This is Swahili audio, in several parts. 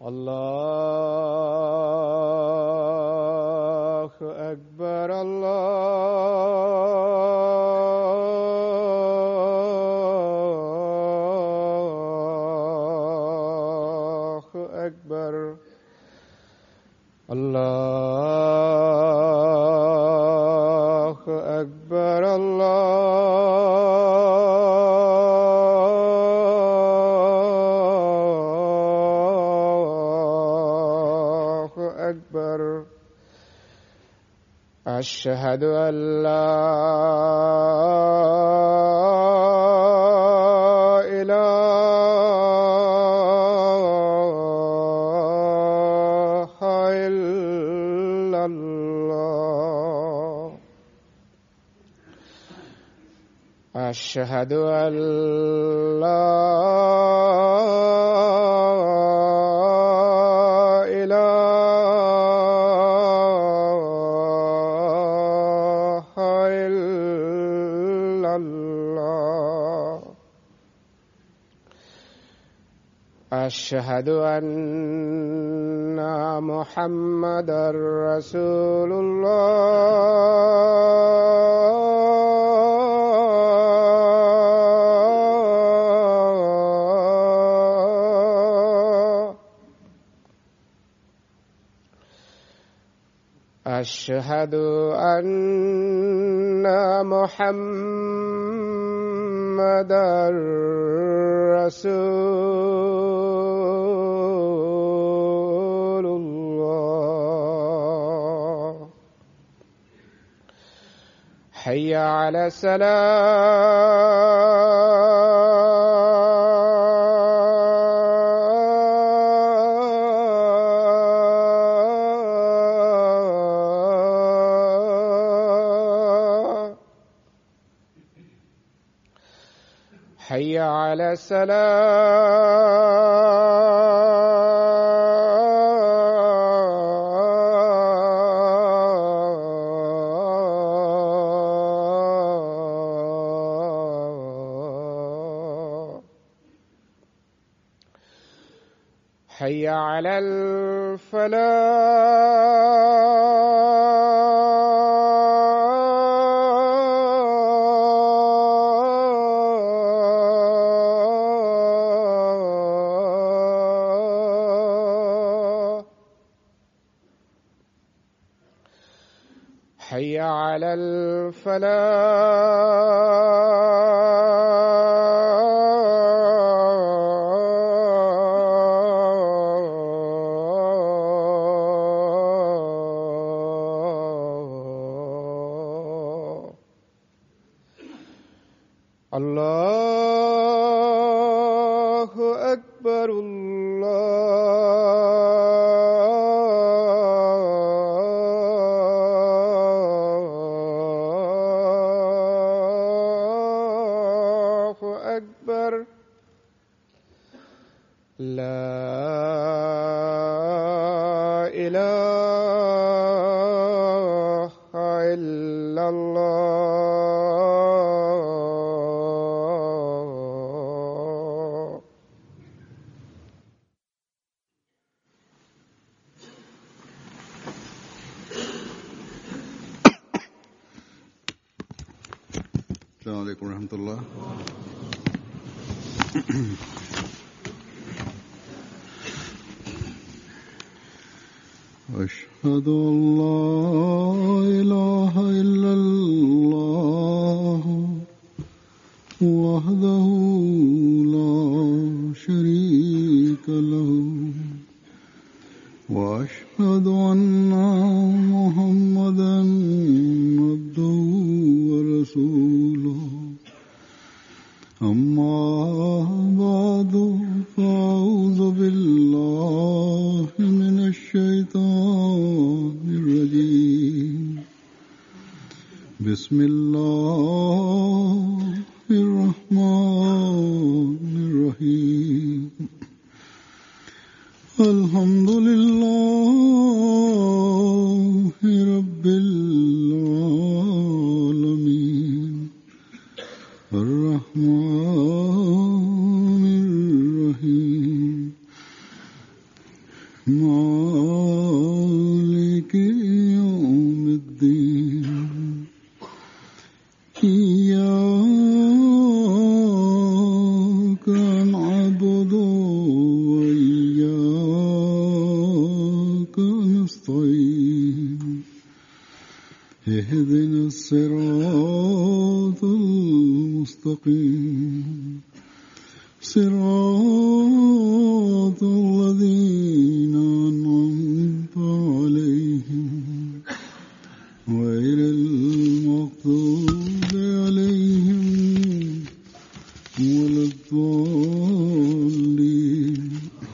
الله أكبر الله أكبر الله أكبر الله أكبر أشهد أن لا إله إلا الله أشهد أن لا إله إلا الله أشهد أن محمدا رسول الله أشهد أن محمدا رسول الله حي على السلام حي على السلام حي على الفلاح حي على الفلاح الله أكبر الله أكبر لا إله إلا الله السلام عليكم ورحمة الله أشهد أن لا إله إلا الله وحده لا شريك له وأشهد أن محمدا عبده ورسوله أما بعد فأعوذ بالله من الشيطان الرجيم بسم الله الرحمن الرحيم الحمد لله رب العالمين الرحمن الرحيم إياك نعبد وإياك نستعين اهدنا الصراط المستقيم صراط الذين أنعمت عليهم غير المغضوب عليهم ولا الضالين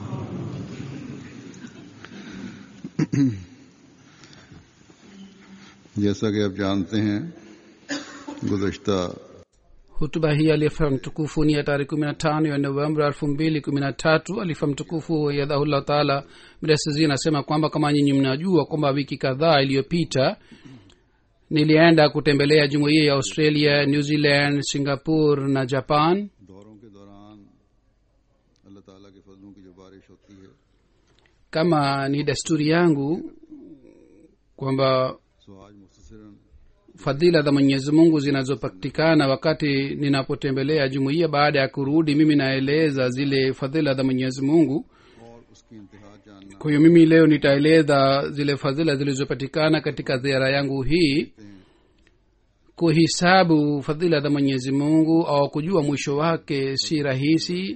जैसा कि आप जानते हैं गुजश्ता hutuba hii alifa mtukufu ni ya tarehe kumi na tano ya novemba elfu mbili kumi na tatu alifa mtukufu yadhahullah taala mdasizi anasema kwamba kama nyinyi mnajua kwamba wiki kadhaa iliyopita nilienda kutembelea jumuiya ya australia new zealand singapore na japan दौरों के दौरान अल्लाह ताला के फजलों की जो बारिश होती है kama ni desturi yangu kwamba सो आज मुख्तसरन fadhila za mwenyezi mungu zinazopatikana wakati ninapotembelea jumuiya baada ya kurudi mimi naeleza zile fadhila za mwenyezi mungu और उसकी इंतहा जानना kwa hiyo mimi leo nitaeleza zile fadhila zilizopatikana katika ziara yangu hii kuhisabu fadhila za mwenyezi mungu au kujua mwisho wake si rahisi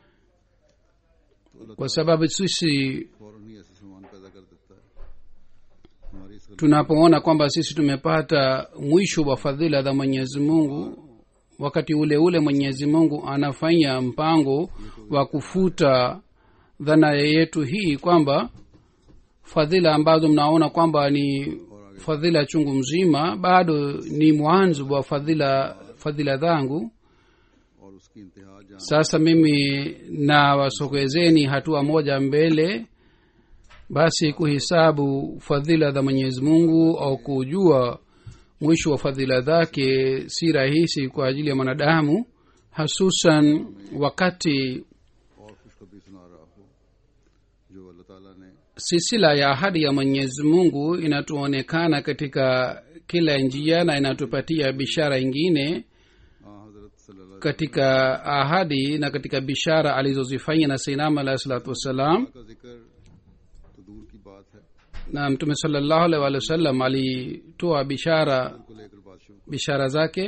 kwa sababu sisi फौरन ही ऐसे सामान पैदा कर देता है हमारी इस tunapoona kwamba sisi tumepata mwisho wa fadhila za mwenyezi mungu wakati ule ule mwenyezi mungu anafanya mpango wa kufuta dhana yetu hii kwamba fadhila ambazo mnaona kwamba ni fadhila chungu mzima bado ni mwanzo wa fadhila fadhila zangu और उसकी इंतहा जान sasa mimi na wasogezeni hatua moja mbele basi kuhisabu fadhila za mwenyezi mungu au kujua mwisho wa fadhila zake si rahisi kwa ajili ya mwanadamu hasusan wakati और खुशखबरी सुना रहा हो जो अल्लाह ताला ने silsila ya ahadi ya mwenyezi mungu inatuonekana katika kila njia na inatupatia bishara ingine हाँ हजरत सल्लल्लाहु katika ahadi na katika bishara alizozifanya na seinam alahi salatu wassalam का जिक्र तो दूर की बात है na mtume salallahu alaihi waalihi wasallam alitoa bishara को लेकर बात शुरू bishara zake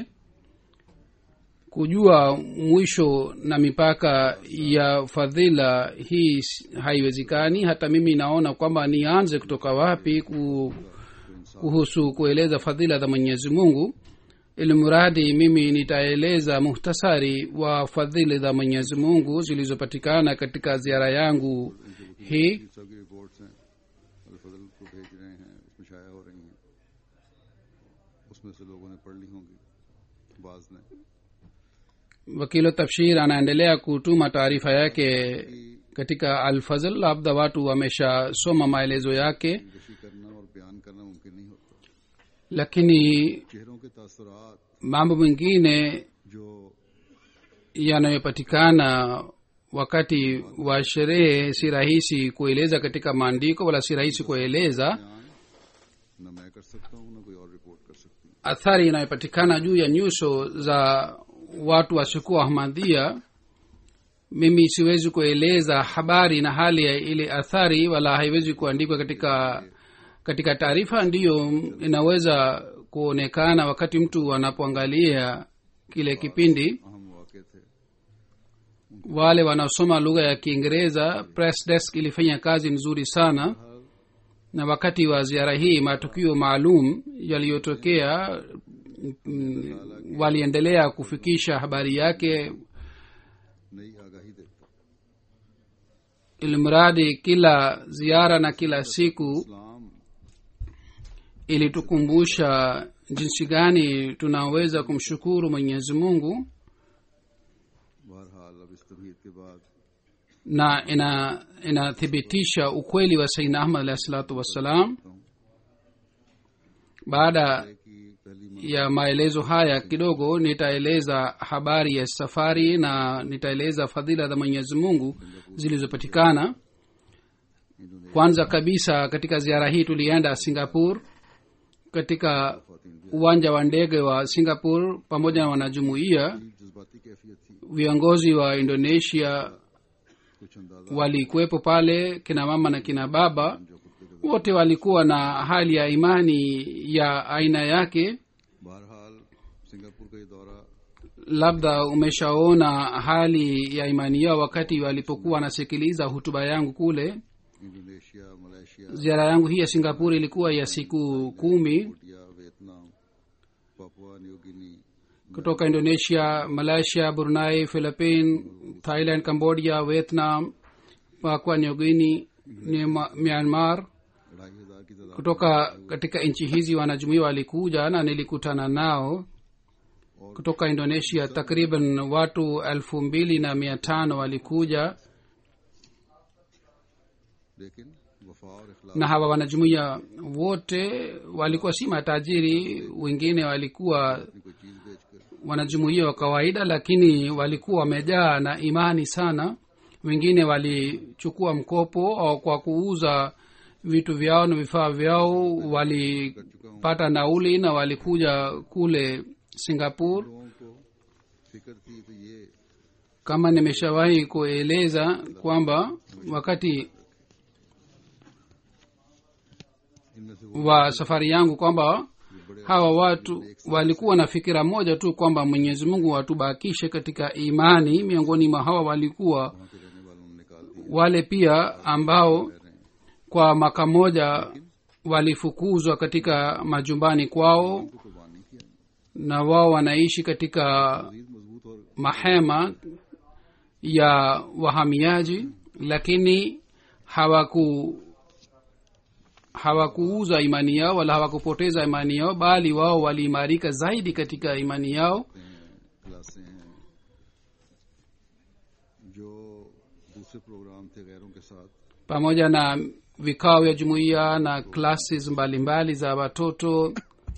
kujua mwisho na mipaka ya fadhila hii s- haiwezekani hata mimi naona kwamba nianze kutoka wapi ku, kuhusu kueleza fadhila za mwenyezi mungu ili mradi mimi nitaeleza muhtasari wa fadhili za mwenyezi mungu zilizopatikana katika ziara yangu hii सब की रिपोर्ट्स हैं और फजल को भेज रहे हैं उसमें शाया हो रही हैं उसमें से लोगों ने पढ़ ली होंगी बाज ने wakilo tafshir anaendelea kutuma taarifa yake katika alfazl labda watu wameshasoma maelezo yake कशी करना और बयान करना मुमकिन नहीं होता lakini चेहरों के तासुरात mambo mengine जो yanayopatikana wakati wa sherehe si rahisi kueleza katika maandiko wala si rahisi kueleza बयान न मैं कर सकता हूँ न कोई और रिपोर्ट कर सकती है athari inayopatikana juu ya nyuso za watu wasiokuwa ahmadhia mimi siwezi kueleza habari na hali ya ile athari wala haiwezi kuandikwa katika katika taarifa ndiyo inaweza kuonekana wakati mtu anapoangalia kile kipindi अहम वाक़े थे wale wanaosoma lugha ya kiingereza press desk ilifanya kazi nzuri sana na wakati wa ziara hii matukio maalum yaliyotokea mm, waliendelea kufikisha habari yake नई आगाही देता ilimradi kila ziara na kila siku इस्लाम ilitukumbusha jinsi gani tunaweza kumshukuru mwenyezi mungu बहरहाल अब इस तबीयत के बाद na ina inathibitisha ukweli wa saidna ahmad alahi salatu wassalam baada कि पहली ya maelezo haya kidogo nitaeleza habari ya safari na nitaeleza fadhila za mwenyezi mungu zilizopatikana kwanza kabisa katika ziara hii tulienda singapore katika uwanja wa ndege wa singapore pamoja na wanajumuiya जज्बाती कैफियत थी viongozi wa indonesia कुछ अंदाजा walikuwepo pale kina mama na kina baba wote walikuwa na hali ya imani ya aina yake बहरहाल Singapore का ये दौरा labda umeshaona hali ya imani yao wakati walipokuwa wanasikiliza hutuba yangu kule Indonesia Malaysia ziara yangu hii ya singapore ilikuwa ya siku kumi India Vietnam Papua New Guinea kutoka indonesia malaysia brunei philippine thailand cambodia vietnam papua new guinea Nema- myanmar ढाई हजार की तादाद kutoka katika nchi hizi wanajumuia walikuja na nilikutana nao kutoka indonesia takriban watu elfu mbili na mia tano walikuja लेकिन वफा और इखलास na hawa wanajumuia wote walikuwa si matajiri wengine walikuwa अपनी कोई चीज बेचकर wanajumuia wa kawaida lakini walikuwa wamejaa na imani sana wengine walichukua mkopo au kwa kuuza vitu vyao na vifaa vyao walipata nauli na walikuja kule singapore लोगों को फिक्र थी तो ये kama nimeshawahi kueleza kwamba wakati इनमें से वो wa safari yangu kwamba hawa watu walikuwa na fikira moja tu kwamba mwenyezi mungu atubakishe katika imani miongoni mwa hawa walikuwa वहां के रहने वालों ने निकाल दी wale pia ambao kwa maka moja walifukuzwa katika majumbani kwao तो कुर्बान नहीं किया na wao wanaishi katika मजीद मजबूत और mahema ya wahamiaji lakini hawaku hawakuuza imani yao wala hawakupoteza imani yao bali wao waliimarika zaidi katika imani yao क्लासें हैं जो दूसरे प्रोग्राम थे गैरों के साथ pamoja na vikao vya jumuiya na classes mbalimbali za watoto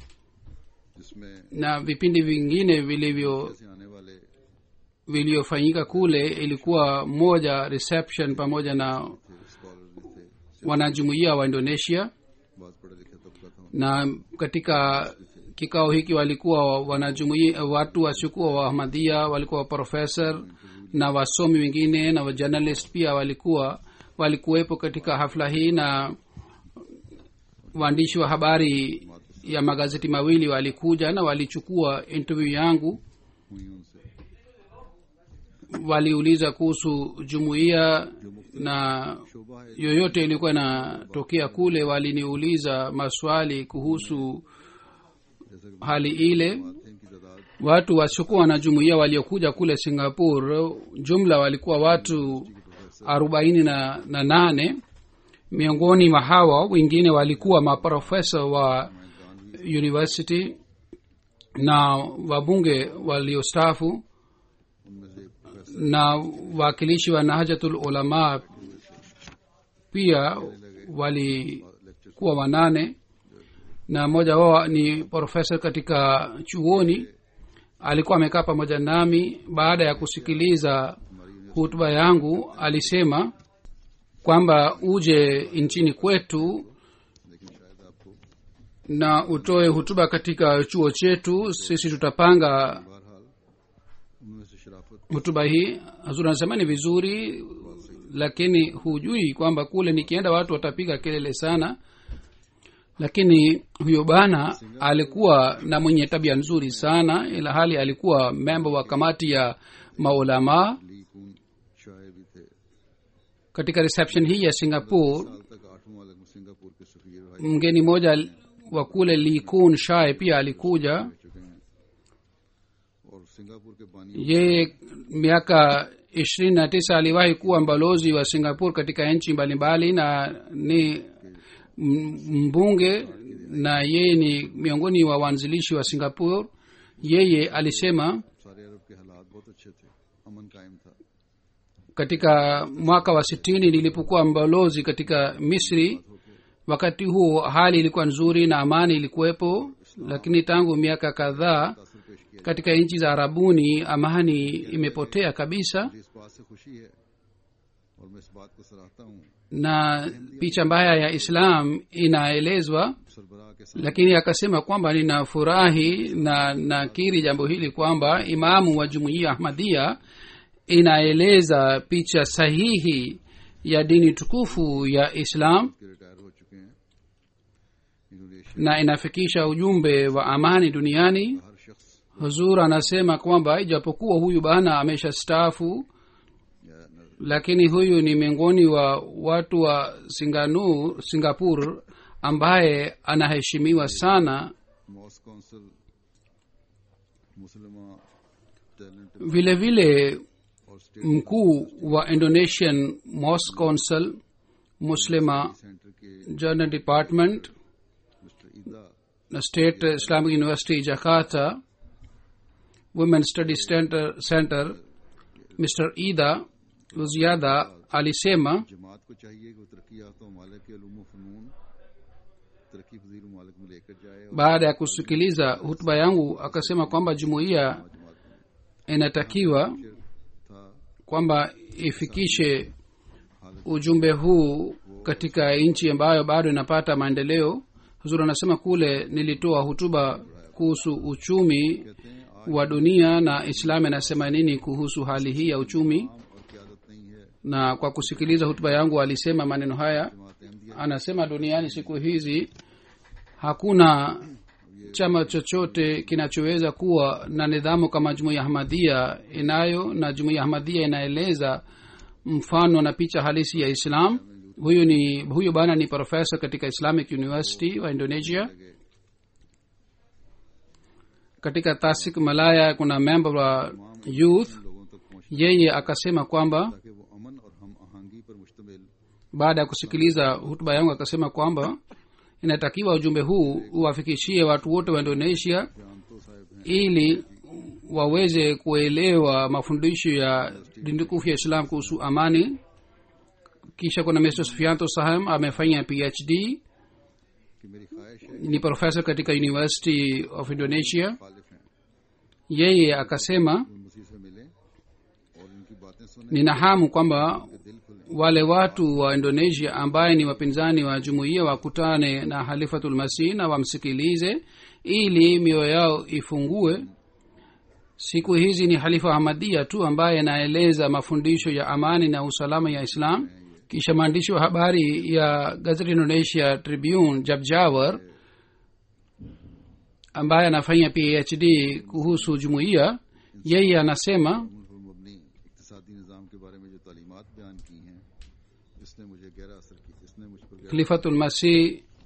जिसमें na vipindi vingine vilivyo से आने वाले vilivyofanyika kule ilikuwa moja reception pamoja na थे स्कॉलर भी थे wanajumuiya wa indonesia बहुत पढ़े लिखे तबका था na katika kikao hiki walikuwa wanajumuia watu wasiokuwa waahmadhia walikuwa profesa na wasomi wengine na wajournalist pia walikuwa walikuwepo katika hafla hii na waandishi wa habari ya magazeti mawili walikuja na walichukua interview yangu हुई उनसे waliuliza kuhusu jumuiya na शोभा है yoyote ilikuwa inatokea kule waliniuliza maswali kuhusu जैसे कि hali ile बात है इनकी तादाद watu wasiokuwa na jumuiya waliokuja kule singapore jumla walikuwa watu arobaini na, na nane miongoni mwa hawa wengine walikuwa maprofesa wa university na wabunge waliostaafu उनमें से एक professor na wakilishi wa nahajatul ulama pia walikuwa wanane na mmoja wao ni profesa katika chuoni alikuwa amekaa pamoja nami baada ya kusikiliza hutuba yangu alisema kwamba uje nchini kwetu लेकिन शायद आपको na utoe hutuba katika chuo chetu sisi tutapanga बहरहाल उनमें से शराफत hutuba hii hazuri anasema ni vizuri lakini hujui kwamba kule nikienda watu watapiga kelele sana lakini huyo bana alikuwa na mwenye tabia nzuri sana ila hali alikuwa memba wa kamati ya maulamaa ली कून शाह भी थे katika reception hii ya singapore साल तक आठवां वाले सिंगापुर के सफीर भाई mgeni mmoja wa kule likun shae pia alikuja रह चुके हैं और सिंगापुर के बानी yeye miaka ishirini na tisa aliwahi kuwa mbalozi wa singapore katika nchi mbalimbali na ni m- mbunge na yeye ni miongoni wa waanzilishi wa singapore yeye alisema सारे अरब के हालात बहुत अच्छे थे अमन कायम था katika mwaka wa sitini nilipokuwa mbalozi katika misri wakati huo hali ilikuwa nzuri na amani ilikuwepo lakini tangu miaka kadhaa तासर पेश किया katika nchi za arabuni amani imepotea kabisa मुझे इस बात से खुशी है और मैं इस बात को सराहता हूँ na picha mbaya ya islam inaelezwa सरबराह के साथ lakini akasema kwamba ninafurahi na nakiri jambo hili kwamba imamu wa jumuiya ahmadia inaeleza picha sahihi ya dini tukufu ya islam के रिटायर हो चुके हैं Indonesia na inafikisha ujumbe wa amani duniani हर शख्स huzur anasema kwamba ijapokuwa huyu bana amesha staafu या न- lakini huyu ni miongoni wa watu wa singanu singapore ambaye anaheshimiwa sana mosque council मुसलमा talent vile vile और state mkuu wa indonesian mosque council muslima centre के journal department Mr Ida na state islamic university jakarta women study center, center mr ida luziada alisema जमात को चाहिए कि वो तरक्की याफ्ता ममालिक के अलूम फ़नून तरक्की पजीर ममालिक में लेकर जाए और baada ya kusikiliza hutuba yangu akasema kwamba jumuiya जमात में inatakiwa शेर था kwamba ifikishe ujumbe huu katika nchi ambayo bado inapata maendeleo huzuri anasema kule nilitoa hutuba kuhusu uchumi कहते हैं आज wa dunia na islam inasema nini kuhusu hali hii ya uchumi काम और क्यादत नहीं है na kwa kusikiliza hutuba yangu alisema maneno haya जमात Ahmadiyya anasema duniani siku hizi hakuna chama chochote kinachoweza kuwa na nidhamu kama jumuiya ahmadia inayo na jumuiya ahmadia inaeleza mfano na picha halisi ya islam huyu ni huyu bana ni profesa katika islamic university wa indonesia katika tasik malaya kuna member wa youth लोगों तक पहुंच yeye akasema kwamba ताकि वो अमन और हम आहंगी पर मुश्तमिल baada ya kusikiliza hutuba yangu akasema kwamba inatakiwa ujumbe huu uwafikishie watu wote wa indonesia जान तो साहब हैं ili waweze kuelewa mafundisho ya dini tukufu ya islam kuhusu amani kisha kuna mr sufianto saham amefanya phd कि मेरी ख्वाहिश है ni profesa katika university of indonesia खालिफ हैं yeye akasema उन मसीह से मिलें और इनकी बातें सुने nina hamu kwamba दिल खुले wale watu wa indonesia ambaye ni wapinzani wa jumuiya wakutane na halifatul masih na wamsikilize ili mioyo yao ifungue siku hizi ni halifa ahmadia tu ambaye anaeleza mafundisho ya amani na usalama ya islam kisha maandishi wa habari ya gazeti indonesia tribune jabjawar ambaye anafanya phd kuhusu jumuiya yeye anasema मुल्क पर मबनी इकतसादी निज़ाम के बारे में जो तालीमात बयान की हैं इसने मुझे गहरा असर किया इसने मुझ पर गहरा khalifatul masih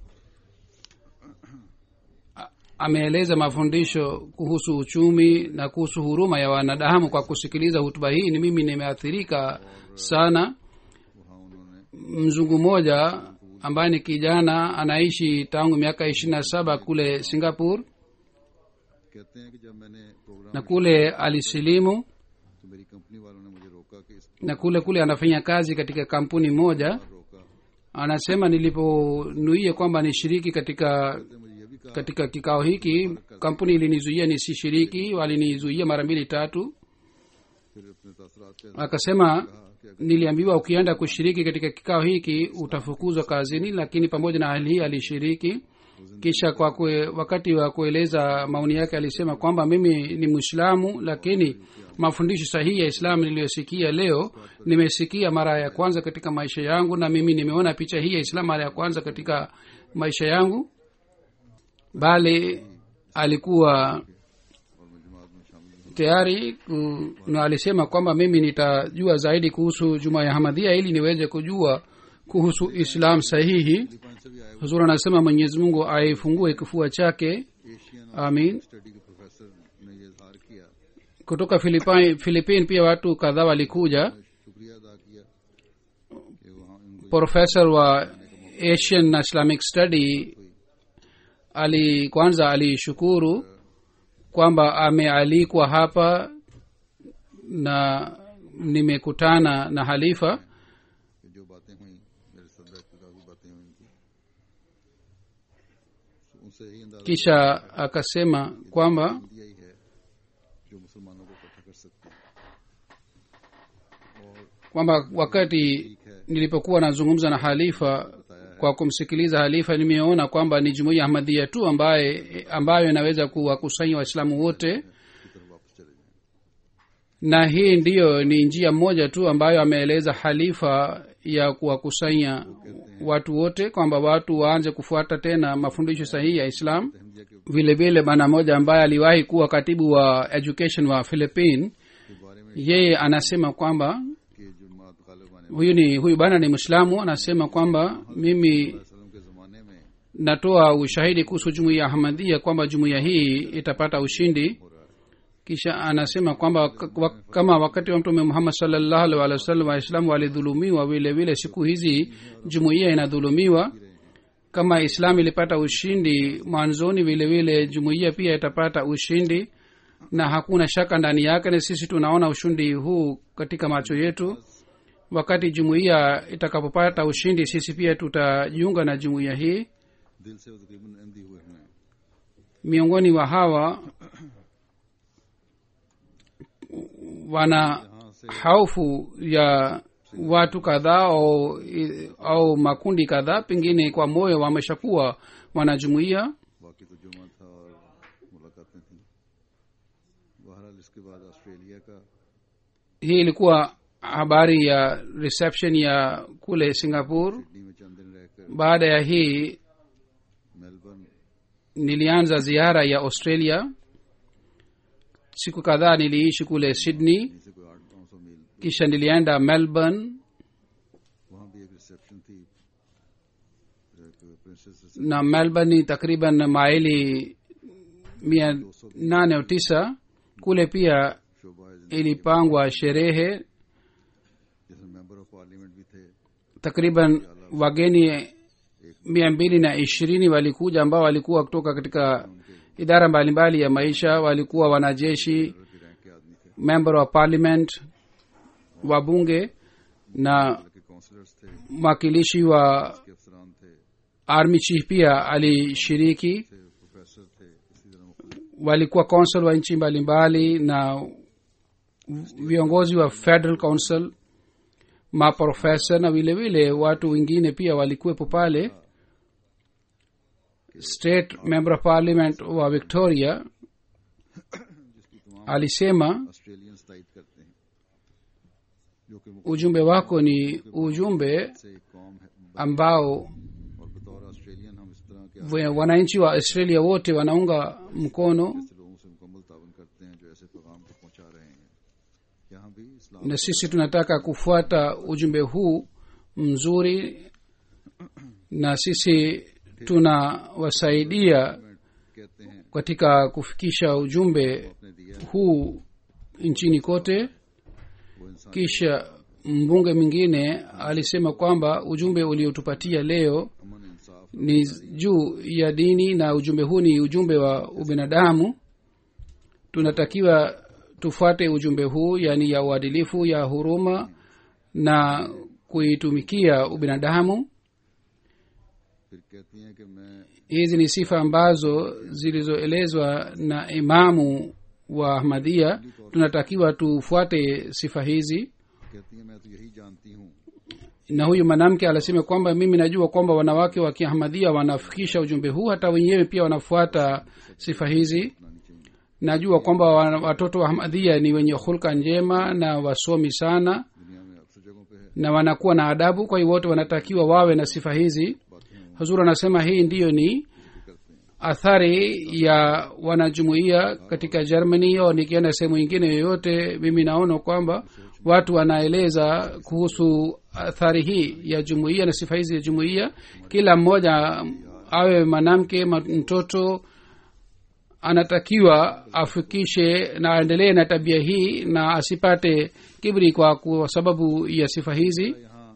a- ameeleza mafundisho kuhusu uchumi na kuhusu huruma ya wanadamu kwa kusikiliza hutuba hii ni mimi nimeathirika sana वहाँ उन्होंने mzungu mmoja ambaye ni kijana anaishi tangu miaka ishirini na saba kule singapore कहते हैं कि जब मैंने programme na kule alisilimu तो मेरी कंपनी वालों ने मुझे रोका कि इस na kule kule anafanya kazi katika kampuni moja पर रोका anasema niliponuia kwamba nishiriki katika तो मुझे ये भी कहा katika kikao hiki kampuni ilinizuia nisishiriki walinizuia mara mbili tatu फिर अपने तासरात के akasema कहा कि अगर niliambiwa ukienda kushiriki katika kikao hiki utafukuzwa kazini lakini pamoja na hali hii alishiriki kisha kwa kwe, wakati wa kueleza maoni yake alisema kwamba mimi ni mwislamu lakini mafundisho sahihi ya islamu niliyosikia leo nimesikia mara ya kwanza katika maisha yangu na mimi nimeona picha hii ya islamu mara ya kwanza katika maisha yangu bali alikuwa और मैं जमात में शामिल हूँ tayari ku- na alisema kwamba mimi nitajua zaidi kuhusu juma ya hamadia ili niweze kujua kuhusu islam sahihi Philippine से भी आए huzur anasema mwenyezi mungu aifungue kifua chake Asian amin study के professor ने ये इजहार किया kutoka Philippine, philippine pia watu kadhaa walikuja शुक्रिया अदा किया कि वहाँ उनको profesa wa asian na islamic study ali kwanza alishukuru kwamba amealikwa hapa na nimekutana na halifa कि जो बातें हुई मेरे सदर की काफी बातें हुई इनकी तो उनसे यही अंदाजा kisha akasema kwamba दिया ही है जो मुसलमानों को इकट्ठा कर सकती है kwamba wakati nilipokuwa nazungumza na halifa kwa kumsikiliza halifa nimeona kwamba ni jumuiya ahmadhia tu ambaye ambayo inaweza kuwakusanya waislamu wote की तरफ वापस चले जाएं na hii ndiyo ni njia moja tu ambayo ameeleza halifa ya kuwakusanya watu wote kwamba watu waanze kufuata tena mafundisho sahihi ya islam Ahmadiyya के vile vile bwana moja ambaye aliwahi kuwa katibu wa education wa philippine के बारे में yeye anasema kwamba कि जुम्मात गालिब आने huyu ni huyu bwana ni mwislamu anasema kwamba mimi वसल्लम के ज़माने में natoa ushahidi kuhusu jumuiya ya ahmadhia kwamba jumuiya hii itapata ushindi kisha anasema kwamba wak- wak- kama wakati wa mtume muhammad salllahu alih walih wasallam waislamu walidhulumiwa vile vile siku hizi jumuiya inadhulumiwa kama islam ilipata ushindi mwanzoni vile vile jumuiya pia itapata ushindi na hakuna shaka ndani yake na sisi tunaona ushindi huu katika macho yetu wakati jumuiya itakapopata ushindi sisi pia tutajiunga na jumuiya hii दिल से वो तकरीबन अहमदी हुए हुए हैं miongoni wa hawa wana haufu ya watu kadhaa au, au makundi kadhaa pengine kwa moyo wameshakuwa wanajumuia बाकी तो जुम्मा था और मुलाकातें थी बहरहाल इसके बाद ऑस्ट्रेलिया का hii ilikuwa habari ya reception ya kule singapore Sydney में चंद दिन रहकर baada ya hii Melbourne nilianza ziara ya australia siku kadhaa niliishi kule sydney से कोई आठ नौ सौ मील kisha nilienda melbourne वहाँ भी एक रिसेप्शन थी एक princess na melbourne ni takriban maili mia nane au tisa kule pia शोभा ilipangwa sherehe जिसमें मेंबर ऑफ पार्लियामेंट भी थे takriban wageni mia mbili na ishirini walikuja ambao walikuwa kutoka katika idara mbalimbali ya maisha walikuwa wanajeshi की rank के आदमी थे member wa parliament wabunge na के councillors थे mwakilishi wa के अफसरान थे army chief pia alishiriki थे प्रोफेसर थे इसी तरह मुख्तलिफ walikuwa council wa nchi mbalimbali na viongozi wa federal council maprofesa na vile vile watu wengine pia walikuwepo pale state member of parliament wa victoria alisema Australians तायद करते हैं जो कि मुख्य ujumbe wako ni ujumbe से एक कौम है ambao और बतौर ऑस्ट्रेलियन हम इस तरह के wa- wananchi wa australia wote wanaunga mkono ऐसे लोगों से मुकम्मल तावन करते हैं जो ऐसे पैगाम को पहुंचा रहे हैं यहाँ भी इस्लाम na sisi tunataka kufuata ujumbe huu mzuri na sisi tunawasaidia कहते हैं katika kufikisha ujumbe अपने दिया huu nchini kote वो इंसान kisha mbunge mwingine alisema kwamba ujumbe uliotupatia leo अमन इंसाफ ni juu ya dini na ujumbe huu ni ujumbe wa ubinadamu tunatakiwa tufuate ujumbe huu yaani ya uadilifu ya huruma na kuitumikia ubinadamu फिर कहती हैं कि मैं hizi ni sifa ambazo zilizoelezwa na imamu wa ahmadhia tunatakiwa tufuate sifa hizi कहती हैं मैं तो यही जानती हूँ na huyu mwanamke alisema kwamba mimi najua kwamba wanawake wa kiahmadhia wanafikisha ujumbe huu hata wenyewe pia wanafuata sifa hizi अपनानी चाहिए najua kwamba wa- watoto wa ahmadhia ni wenye hulka njema na wasomi sana दुनिया में अक्सर जगहों पे है na wanakuwa na adabu kwa hiyo wote wanatakiwa wawe na sifa hizi बातें huzur anasema hii ndiyo ni करते हैं athari ya wanajumuia katika germany au nikienda sehemu ingine yoyote mimi naona kwamba watu wanaeleza kuhusu athari hii ya jumuia na sifa hizi ya jumuia kila mmoja awe mwanamke ma- mtoto anatakiwa afikishe na aendelee na tabia hii na asipate kibri kwa, kwa sababu ya sifa hizi यहाँ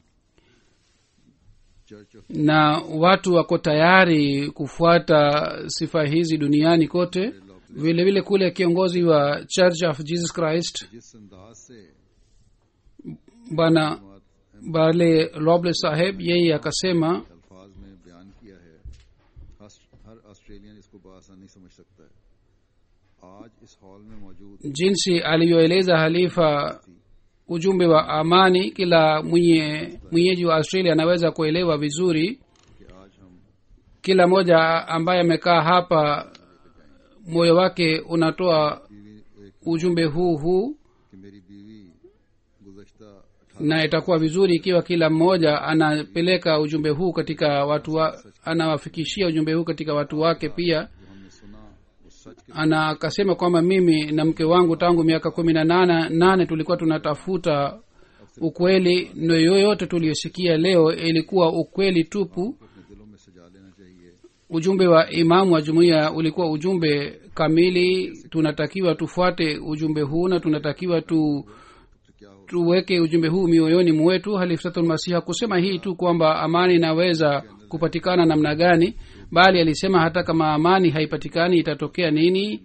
church of na watu wako tayari kufuata sifa hizi duniani kote vile vile kule kiongozi wa church of jesus christ जिस अंदाज से bwana bale roble saheb yeye akasema अल्फाज में बयान किया है हस- हर ऑस्ट्रेलियन इसको बआसानी समझ सकता है आज इस हॉल में मौजूद jinsi aliyoeleza halifa ujumbe wa amani kila mwenye mwenyeji wa australia anaweza kuelewa vizuri कि आज हम kila mmoja ambaye amekaa hapa moyo wake unatoa बीवी एक ujumbe huu huu कि मेरी बीवी गुजश्ता na itakuwa vizuri ikiwa kila mmoja anapeleka ujumbe huu katika watu wa, anawafikishia ujumbe huu katika watu wake pia जो हमने सुना वो सच के ana akasema kwamba mimi na mke wangu tangu miaka kumi na nane nane tulikuwa tunatafuta ukweli na yoyote tuliyosikia leo ilikuwa ukweli tupu अपने दिलों में सजा लेना चाहिए ujumbe wa imamu wa jumuiya ulikuwa ujumbe kamili tunatakiwa tufuate ujumbe huu na tunatakiwa tu तो क्या हो tuweke ujumbe huu mioyoni mwetu halifsatulmasihi hakusema hii tu kwamba amani inaweza kupatikana namna gani bali alisema hata kama amani haipatikani itatokea nini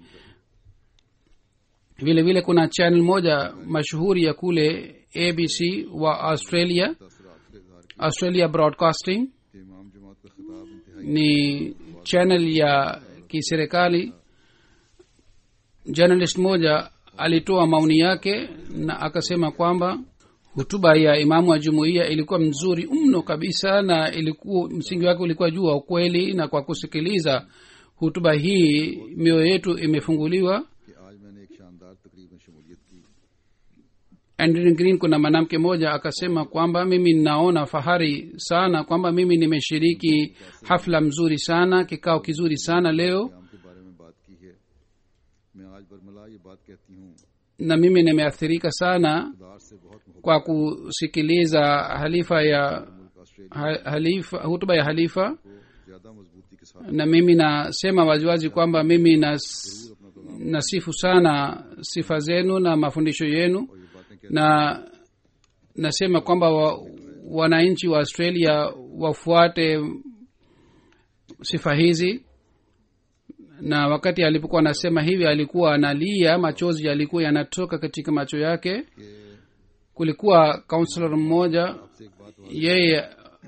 vile vile kuna channel moja mashuhuri ya kule abc wa australia तासरात का इजहार australia broadcasting कि इमाम जमात का खिताब इंतहाई ni channel ya kiserikali journalist moja alitoa maoni yake na akasema kwamba hutuba ya imamu wa jumuiya ilikuwa mzuri mno kabisa na ilikuwa msingi wake ulikuwa juu wa ukweli na kwa kusikiliza hutuba hii mioyo yetu imefunguliwa कि आज मैंने एक शानदार तकरीब में शमूलियत की Andrew green kuna mwanamke mmoja akasema kwamba mimi ninaona fahari sana kwamba mimi nimeshiriki hafla mzuri sana kikao kizuri sana leo क्याम के बारे में बात की है मैं आज बरमला ये बात कहती हूँ na mimi nimeathirika sana खुदार से बहुत मोहब्बत kwa kusikiliza halifa ya मुल्क Australia ha- halifa hutuba ya halifa को ज्यादा मजबूती के साथ na mimi nasema waziwazi kwamba mimi nas, अपना पैगाम nasifu sana sifa zenu na mafundisho yenu और ये बातें कहते na nasema kwamba wa, wananchi wa australia wafuate sifa hizi na wakati alipokuwa anasema hivi alikuwa analia machozi yalikuwa yanatoka katika macho yake कि kulikuwa kaunselor mmoja आपसे एक बात और yeye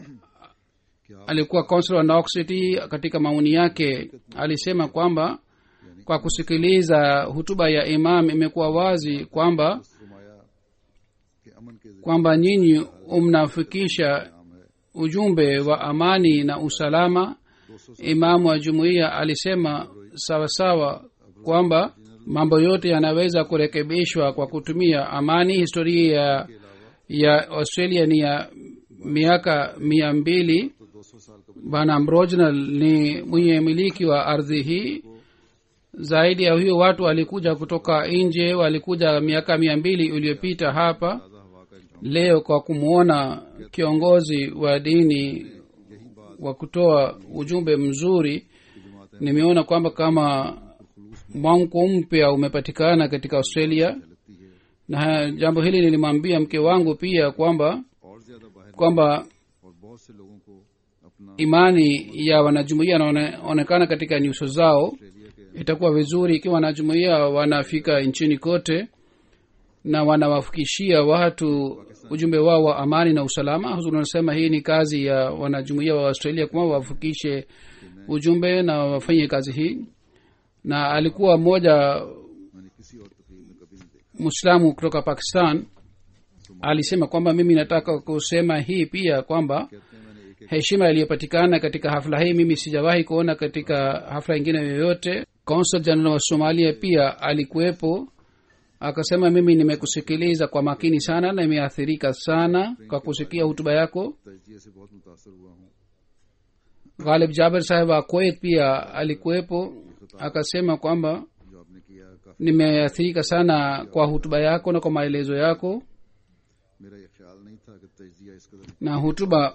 कि आप alikuwa kaunselor wa Knox City katika maoni yake alisema kwamba kwa kusikiliza hutuba ya imam imekuwa wazi kwamba फरमाया कि अमन के जरिए kwamba nyinyi mnafikisha नाम है ujumbe wa amani na usalama imamu wa jumuiya alisema sawasawa kwamba mambo yote yanaweza kurekebishwa kwa kutumia amani historia ya, ya australia ni ya miaka mia mbili तो 200 साल का bwana mrojnal ni mwenye miliki wa ardhi hii zaidi ya hiyo watu walikuja kutoka nje walikuja miaka mia mbili iliyopita hapa ताज़ा हवा का इंतजाम leo kwa kumwona kiongozi wa dini wa kutoa ujumbe mzuri nimeona kwamba kama mwamko mpya umepatikana katika australia लगती है na jambo hili nilimwambia mke wangu pia kwamba और ज्यादा बाहर kwamba और बहुत से लोगों को अपना imani ya wanajumuia inaonekana katika nyuso zao Australia के itakuwa vizuri ikiwa wanajumuia wanafika nchini kote na wanawafikishia watu ujumbe wao wa amani na usalama Huzuri anasema hii ni kazi ya wanajumuia wa australia kwamba wafikishe ujumbe na wafanye kazi hii na alikuwa mmoja मैंने किसी और तकरीब में कभी नहीं देखा mwislamu kutoka pakistan alisema kwamba mimi nataka kusema hii pia kwamba कहते हैं मैंने एक एक heshima iliyopatikana katika hafla hii mimi sijawahi kuona katika hafla ingine yoyote consul general wa somalia pia alikuwepo akasema mimi nimekusikiliza kwa makini sana na nimeathirika sana kwa kusikia hutuba yako तजिए से बहुत मुतासर हुआ हूँ ghalib jaber saheb wa kuwait pia alikuwepo akasema kwamba जो आपने किया काफी nimeathirika sana kwa hutuba yako na kwa maelezo yako मेरा ये ख्याल नहीं था कि तजिया इस कदर na hutuba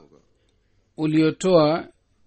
uliotoa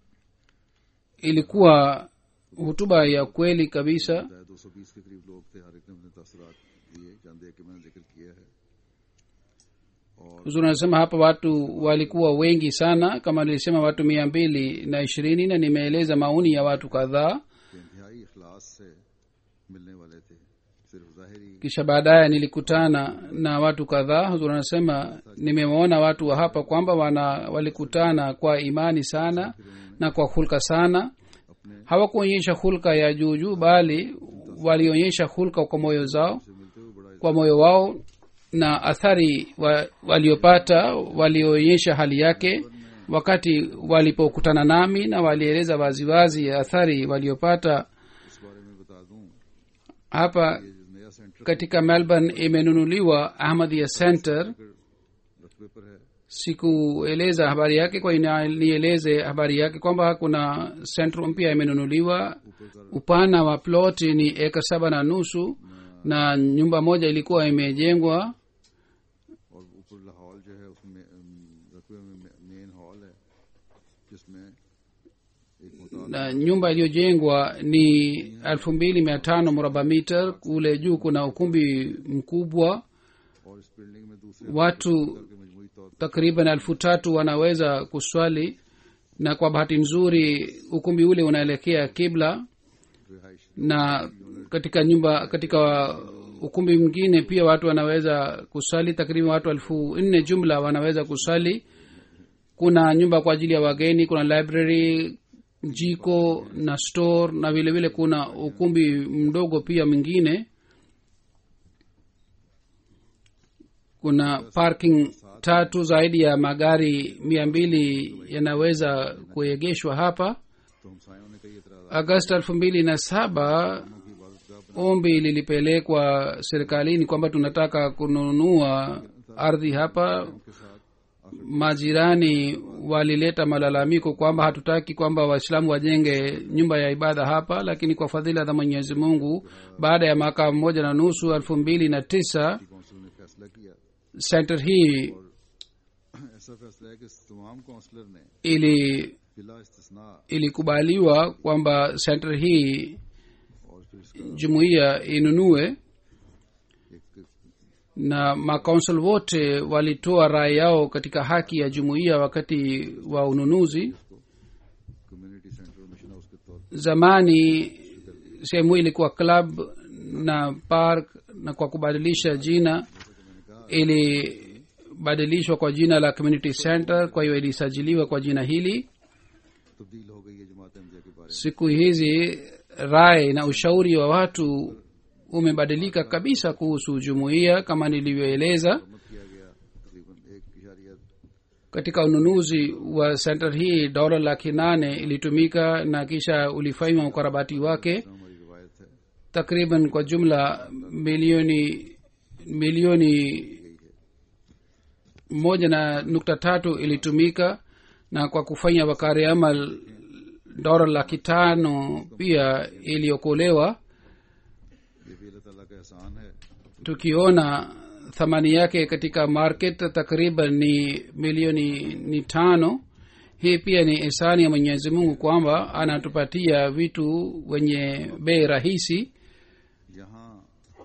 ilikuwa hutuba ya kweli kabisa दो सौ बीस के करीब लोग थे हर एक ने अपने तसरात दिए चंद एक के मैंने जिक्र किया है huzuri anasema hapa watu walikuwa wengi sana kama nilisema watu mia mbili na ishirini na nimeeleza maoni ya watu kadhaa कि इंतहाई इखलास से मिलने वाले थे सिर्फ जाहिरी kisha baadaye nilikutana na watu kadhaa huzuri anasema nimewaona watu wa hapa kwamba wana walikutana kwa imani sana na kwa hulka sana hawakuonyesha hulka ya juujuu bali walionyesha hulka kwa moyo zao से मिलते हुए बड़ा kwa moyo wao na athari wa, waliopata walioonyesha hali yake wakati walipokutana nami na walieleza waziwazi athari waliopata इस बारे में बता दूं hapa ये नया centre katika melbourne imenunuliwa ahmadia center रकबे पर है sikueleza habari yake kwa ina nieleze habari yake kwamba kuna sentro mpya imenunuliwa upana wa plot ni eka saba na nusu na nyumba moja ilikuwa imejengwa और ऊपर हॉल जो है उसमें अम, रकबे में मेन हॉल है जिसमें एक मुताल na nyumba iliyojengwa ni elfu mbili mia tano mraba mita kule juu kuna ukumbi mkubwa और इस बिल्डिंग में दूसरे watu के मजमूई तौर takriban elfu tatu wanaweza kuswali na kwa bahati nzuri ukumbi ule unaelekea kibla पर रिहाइश na katika nyumba katika ukumbi mwingine pia watu wanaweza kusali takriban watu elfu nne jumla wanaweza kusali kuna nyumba kwa ajili ya wageni kuna library jiko na store na vile vile kuna ukumbi mdogo pia mwingine kuna parking tatu zaidi ya magari mia mbili yanaweza kuegeshwa hapa तो हम सायों ने कई एतराज agosti elfu mbili na saba की इबादतगाह ombi lilipelekwa serikalini kwamba tunataka kununua ardhi hapa के साथ majirani walileta malalamiko kwamba hatutaki kwamba waislamu wajenge nyumba ya ibada hapa lakini kwa fadhila za mwenyezi mungu baada ya mwaka mmoja na nusu elfu mbili na tisa council ने फैसला किया center hii ऐसा फैसला है कि तमाम काउंसलर ने ili बिला इस्तिस्ना ilikubaliwa kwamba center hii और फिर इसका jumuiya inunue एक na makaunsel wote walitoa rai yao katika haki ya jumuiya wakati wa ununuzi community centre mission house के तौर zamani sehemu hii ilikuwa club na park na kwa kubadilisha jina ilibadilishwa kwa jina la community center kwa hiyo ilisajiliwa kwa jina hili तब्दील हो गई है जमात अहमदिया के बारे siku hizi rai na ushauri wa watu umebadilika kabisa kuhusu jumuiya kama nilivyoeleza में मत किया गया तकरीबन एक इशारिया katika ununuzi wa center hii dola laki nane ilitumika na kisha ulifanywa ukarabati wake हमारी रिवायत है takriban kwa jumla milioni milioni moja na nukta tatu ilitumika na kwa kufanya wakari amal dola laki tano pia iliokolewa ये भी अल्लाह ताला का एहसान है tukiona thamani yake katika market takriban ni milioni ni tano hii pia ni ihsani ya mwenyezi mungu kwamba anatupatia vitu wenye bei rahisi यहाँ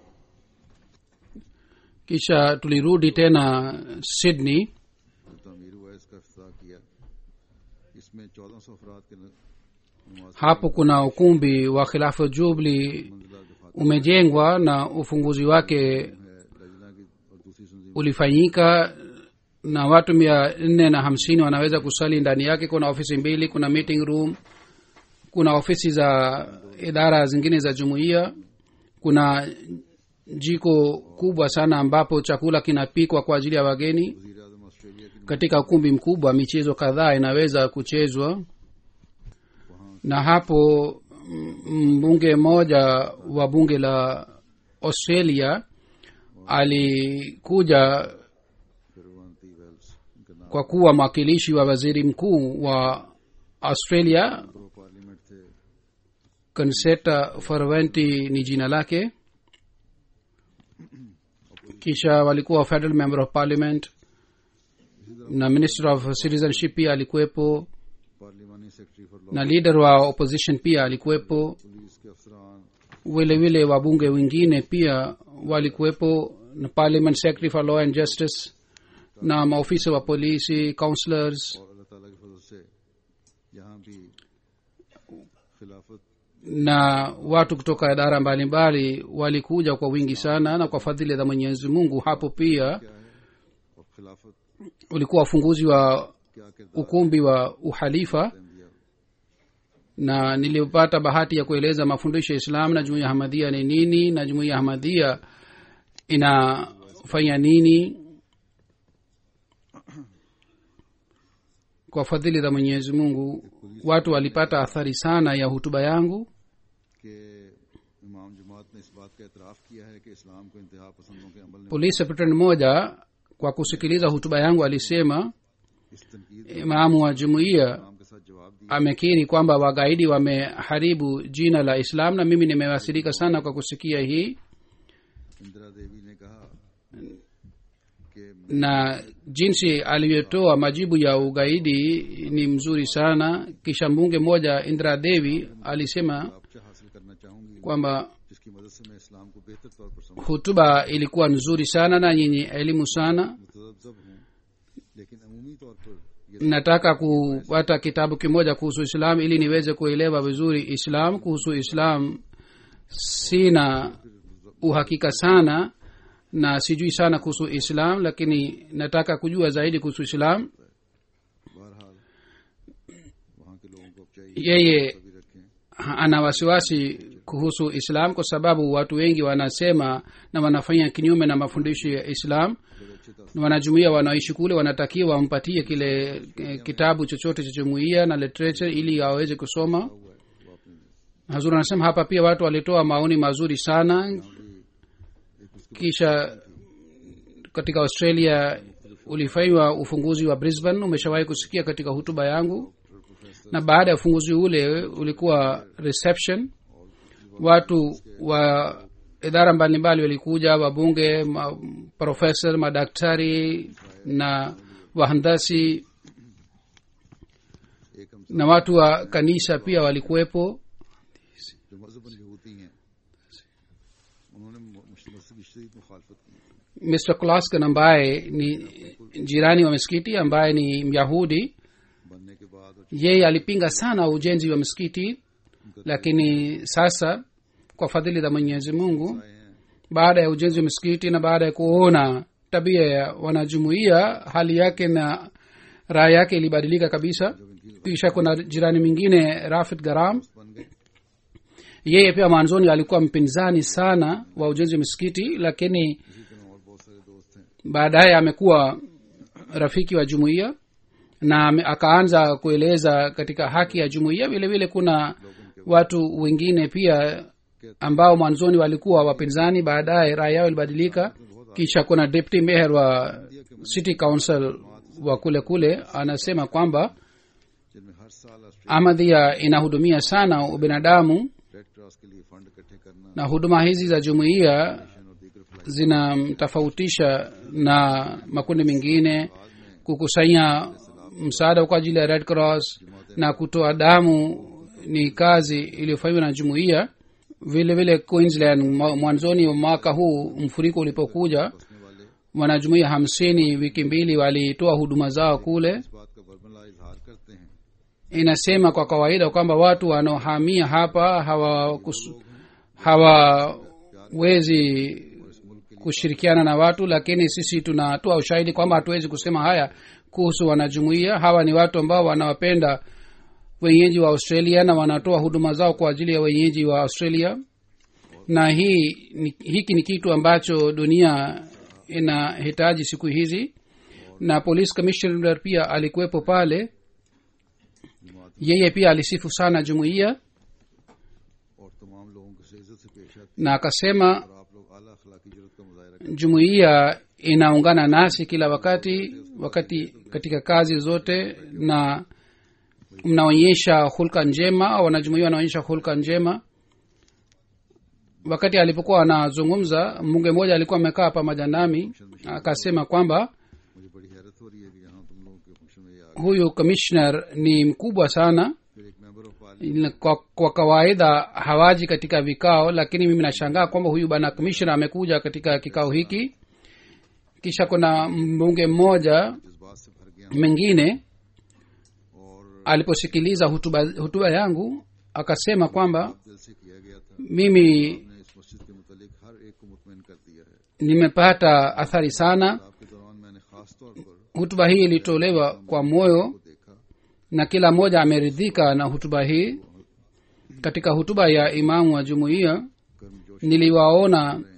kisha tulirudi tena sydney जो तमीर हुआ है, इसका अफ्ताह किया इसमें चौदह सौ अफराद के न- नमाज hapo kuna ukumbi wa khilafu jubli मंजिला दफात umejengwa na ufunguzi wake है लजना की और दूसरी तंजीम ulifanyika na watu mia nne na hamsini wanaweza kusali ndani yake kuna ofisi mbili kuna meeting room kuna ofisi za idara zingine za jumuiya kuna jiko kubwa sana ambapo chakula kinapikwa kwa ajili ya wageni वजीर आजम Australia की katika ukumbi mkubwa michezo kadhaa inaweza kuchezwa na hapo mm, mbunge mmoja wa bunge la australia alikuja Fierravanti Wells इनका नाम kwa kuwa mwakilishi wa waziri mkuu wa australia प्रो parliament थे conseta farventi ni jina lake kisha walikuwa federal member of parliament na minister of citizenship pia alikuwepo पार्लिमानी secretary for law na leader wa opposition pia alikuwepo पुलिस के अफसरान vile vile wabunge wengine pia walikuwepo na parliament secretary for law and justice na maofisa wa polisi counselors और अल्लाह ताला के फजल से यहाँ भी खिलाफत na watu kutoka idara mbalimbali walikuja kwa wingi sana na kwa fadhili za mwenyezi mungu hapo pia क्या है और खिलाफत ulikuwa ufunguzi wa क्या किरदार ukumbi wa uhalifa Ahmadiyya na nilipata bahati ya kueleza mafundisho ya islam na jumuiya hamadia ni nini na jumuiya hamadia ina wanafanya nini kwa fadhili za mwenyezi mungu watu walipata athari sana ya hutuba yangu कि इमाम जमात ने इस बात का एतराफ़ किया है कि इस्लाम को इंतहा पसंदों के अमल ने polisi secretary mmoja kwa kusikiliza hutuba yangu alisema इस तनकीद imamu wa jumuiya इस्लाम के साथ जवाब दिया amekiri kwamba wagaidi wameharibu jina la islam na mimi nimewasirika sana kwa kusikia hii Indira देवी ने कहा कि na jinsi alivyotoa majibu ya ugaidi ni mzuri sana kisha mbunge mmoja indra devi alisema आपसे हासिल करना चाहूंगी kwamba जिसकी मदद से मैं इस्लाम को बेहतर तौर पर समझ hutuba ilikuwa nzuri sana na yenye elimu sana मुतजब हूँ लेकिन अमूमी तौर पर ये nataka kupata kitabu kimoja kuhusu islam ili niweze kuelewa vizuri islam kuhusu islam sina uhakika sana na sijui sana kuhusu islam lakini nataka kujua zaidi kuhusu islam बहरहाल वहाँ के लोगों को अब चाहिए yeye भी रखें ana wasiwasi kuhusu islam kwa sababu watu wengi wanasema na wanafanya kinyume na mafundisho ya islam बड़े अच्छे तौर na wanajumuia wanaoishi kule wanatakiwa wampatie kile eh, kitabu chochote cha jumuia na literature ili aweze kusoma हुआ है वो अपने hazur anasema hapa pia watu walitoa maoni mazuri sana kisha katika australia ulifanywa ufunguzi wa brisbane umeshawahi kusikia katika hutuba yangu na baada ya ufunguzi ule ulikuwa reception watu wa idara mbalimbali walikuja wabunge ma, profesa madaktari na wahandasi एक हम na watu wa kanisa pia walikuwepo जो मजहबन यहूदी हैं उन्होंने मस्जिद की शदीद मुखालफत की mr klaskan ambaye ni jirani wa misikiti ambaye ni myahudi बनने के बाद और yeye alipinga sana ujenzi wa msikiti lakini sasa kwa fadhili za mwenyezi mungu आए हैं baada ya ujenzi wa msikiti na baada ya kuona tabia ya wanajumuia hali yake na raha yake ilibadilika kabisa kisha kuna jirani mwingine rafid garam बन गए yeye pia mwanzoni alikuwa mpinzani sana wa ujenzi wa misikiti lakini इसी तरह और बहुत सारे दोस्त हैं baadaye amekuwa rafiki wa jumuiya na ame- akaanza kueleza katika haki ya jumuiya vile vile kuna watu wengine pia ambao mwanzoni walikuwa wapinzani baadaye raha yao ilibadilika kisha kuna deputy mayor wa city council wa kule kule anasema kwamba जिनमें हर साल Australia amadhia inahudumia sana ubinadamu Red Cross के लिए फंड इकट्ठे करना na huduma hizi za jumuiya और दीगर फ्लाई zinamtofautisha na makundi mengine kukusanya msaada kwa ajili ya red cross na kutoa damu ni kazi iliyofanywa na jumuiya vile vile queensland mwa- mwanzoni wa mwaka huu mfuriko ulipokuja बसने वाले wanajumuiya hamsini wiki mbili walitoa huduma zao kule इस बात का बरमला इजहार करते हैं inasema kwa kawaida kwamba watu wanaohamia hapa hawawezi hawawezi kushirikiana na watu lakini sisi tunatoa ushahidi kwamba hatuwezi kusema haya kuhusu wanajumuia hawa ni watu ambao wanawapenda wenyeji wa australia na wanatoa huduma zao kwa ajili ya wenyeji wa australia na hii ni, hiki ni kitu ambacho dunia inahitaji siku hizi na police commissioner pia alikuwepo pale yeye pia alisifu sana jumuiya और तमाम लोगों को से इज्जत से पेश आती na akasema है और आप लोग आला अखलाकी जरूरत का मुजाहरा करें jumuiya inaungana nasi kila wakati wakati katika kazi zote na mnaonyesha hulka njema au wanajumuia wanaonyesha hulka njema wakati alipokuwa anazungumza mbunge mmoja alikuwa amekaa pamoja nami akasema kwamba मुझे बड़ी हैरत हो रही है कि यहाँ तुम लोगों के फंक्शन में ये आ huyu commissioner ni mkubwa sana फिर एक member of parliament kwa, kwa kawaida hawaji katika vikao lakini mimi nashangaa kwamba huyu bwana commissioner amekuja katika kikao hiki kisha kuna mbunge mmoja जज्बात से भर गया mwingine और aliposikiliza hutuba, hutuba yangu akasema kwamba दिल से किया गया था mimi ने इस मस्जिद के मुतालिक हर एक को मुतमिन कर दिया है nimepata athari sana आपके दौरान मैंने खास तौर पर hutuba hii ilitolewa kwa moyo को देखा na kila mmoja ameridhika na hutuba hii katika hutuba ya imamu wa jumuiya गर्मजोश niliwaona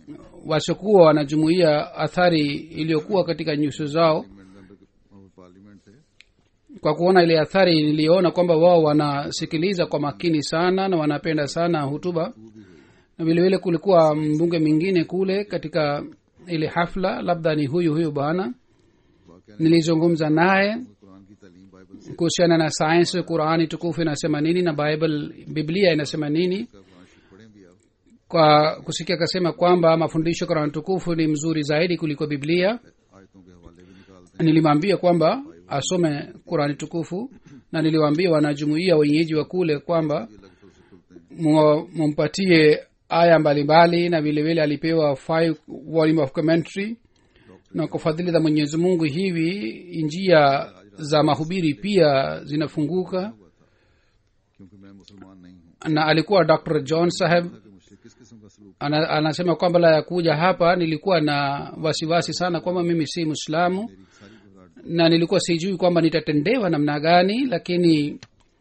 wasiokuwa wanajumuia athari iliyokuwa katika nyuso zao member के पार्लियामेंट थे kwa kuona ile athari niliona kwamba wao wanasikiliza kwa makini sana na wanapenda sana hutuba na vilevile kulikuwa mbunge mwingine kule katika ile hafla labda ni huyu huyu bwana nilizungumza naye कुरान की तालीम बाइबल से kuhusiana na sayansi qurani tukufu inasema nini na bible biblia inasema nini का कुरान शरीफ पढ़ें भी आप kwa kusikia akasema kwamba mafundisho qurani tukufu ni mzuri zaidi kuliko biblia आयतों के हवाले भी निकालते nilimwambia kwamba asome qurani tukufu na niliwaambia wanajumuia wenyeji wa kule kwamba हैं अलग से उसे खुलते हैं mu- mumpatie aya mbalimbali na vilevile alipewa five volume of commentary na kwa fadhili za mwenyezi mungu hivi njia za mahubiri pia zinafunguka क्योंकि मैं मुसलमान नहीं हूँ na alikuwa dr john saheb कि मुझसे किस किस्म का सलूक ana, anasema kwamba la ya kuja hapa nilikuwa na wasiwasi sana kwamba mimi si mwislamu मेरी सारी गुजारिश na nilikuwa sijui kwamba nitatendewa namna gani lakini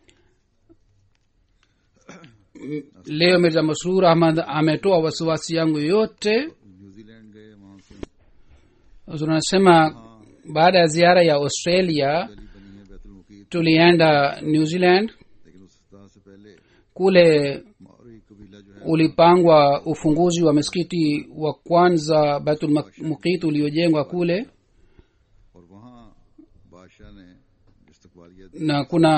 m- leo mirza masrur ahmad ametoa wasiwasi yangu yote New Zealand गए वहाँ से tunasema baada ya ziara ya australia गली बनी है बैतुल मुकीत tulienda new zealand लेकिन उस तरह से पहले kule माओरी कबीला जो है ulipangwa ufunguzi wa msikiti wa kwanza baitul muqit uliojengwa kule और वहाँ बादशाह ने इस्तकबालिया दी na kuna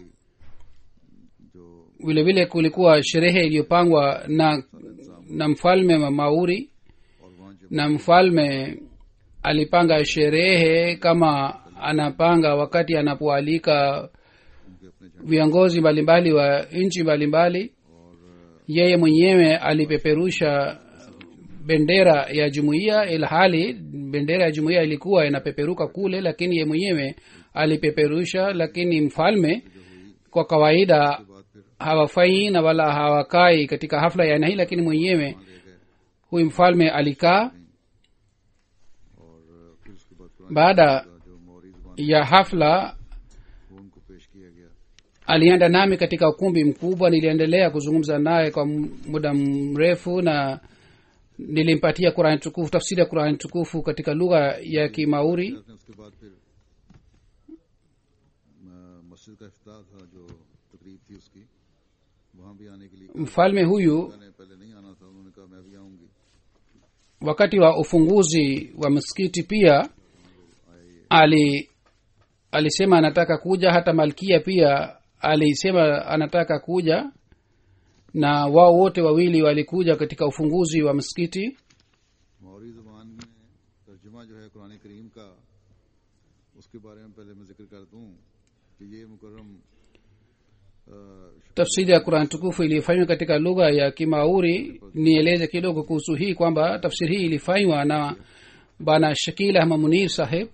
जो vile vile kulikuwa sherehe iliyopangwa na na mfalme wa mauri और वहाँ जब na mfalme alipanga sherehe kama anapanga wakati anapoalika उनके अपने झंडे viongozi mbalimbali wa nchi mbalimbali yeye mwenyewe alipeperusha bendera ya jumuiya ilhali bendera ya jumuiya ilikuwa inapeperuka kule lakini ye mwenyewe alipeperusha lakini mfalme kwa kawaida बाद फिर hawafai na wala hawakai katika hafla ya aina hii lakini mwenyewe huyu mfalme alikaa और फिर उसके बाद कुरान baada का जो मौरी जुबान ya hafla वो उनको पेश किया गया alienda nami katika ukumbi mkubwa niliendelea kuzungumza naye kwa m- muda mrefu na nilimpatia qurani tukufu tafsiri ya qurani tukufu katika lugha ya kimauri उसने उसके बाद फिर अ, मस्जिद का इफ्ताह था जो तकरीब थी उसकी वहाँ भी आने के लिए mfalme huyu मैंने पहले नहीं आना था उन्होंने कहा मैं भी आऊंगी wakati wa ufunguzi wa msikiti pia ali alisema anataka kuja hata malkia pia alisema anataka kuja na wao wote wawili walikuja katika ufunguzi wa msikiti मौरी जुबान में तर्जुमा जो है कुरान करीम का उसके बारे में पहले मैं जिक्र कर दूं कि ये मुकर्रम अ, tafsiri ya qurani tukufu ilifanywa katika lugha ya kimauri nieleze kidogo kuhusu hii kwamba tafsiri hii ilifanywa na bana shakil ahmad munir saheb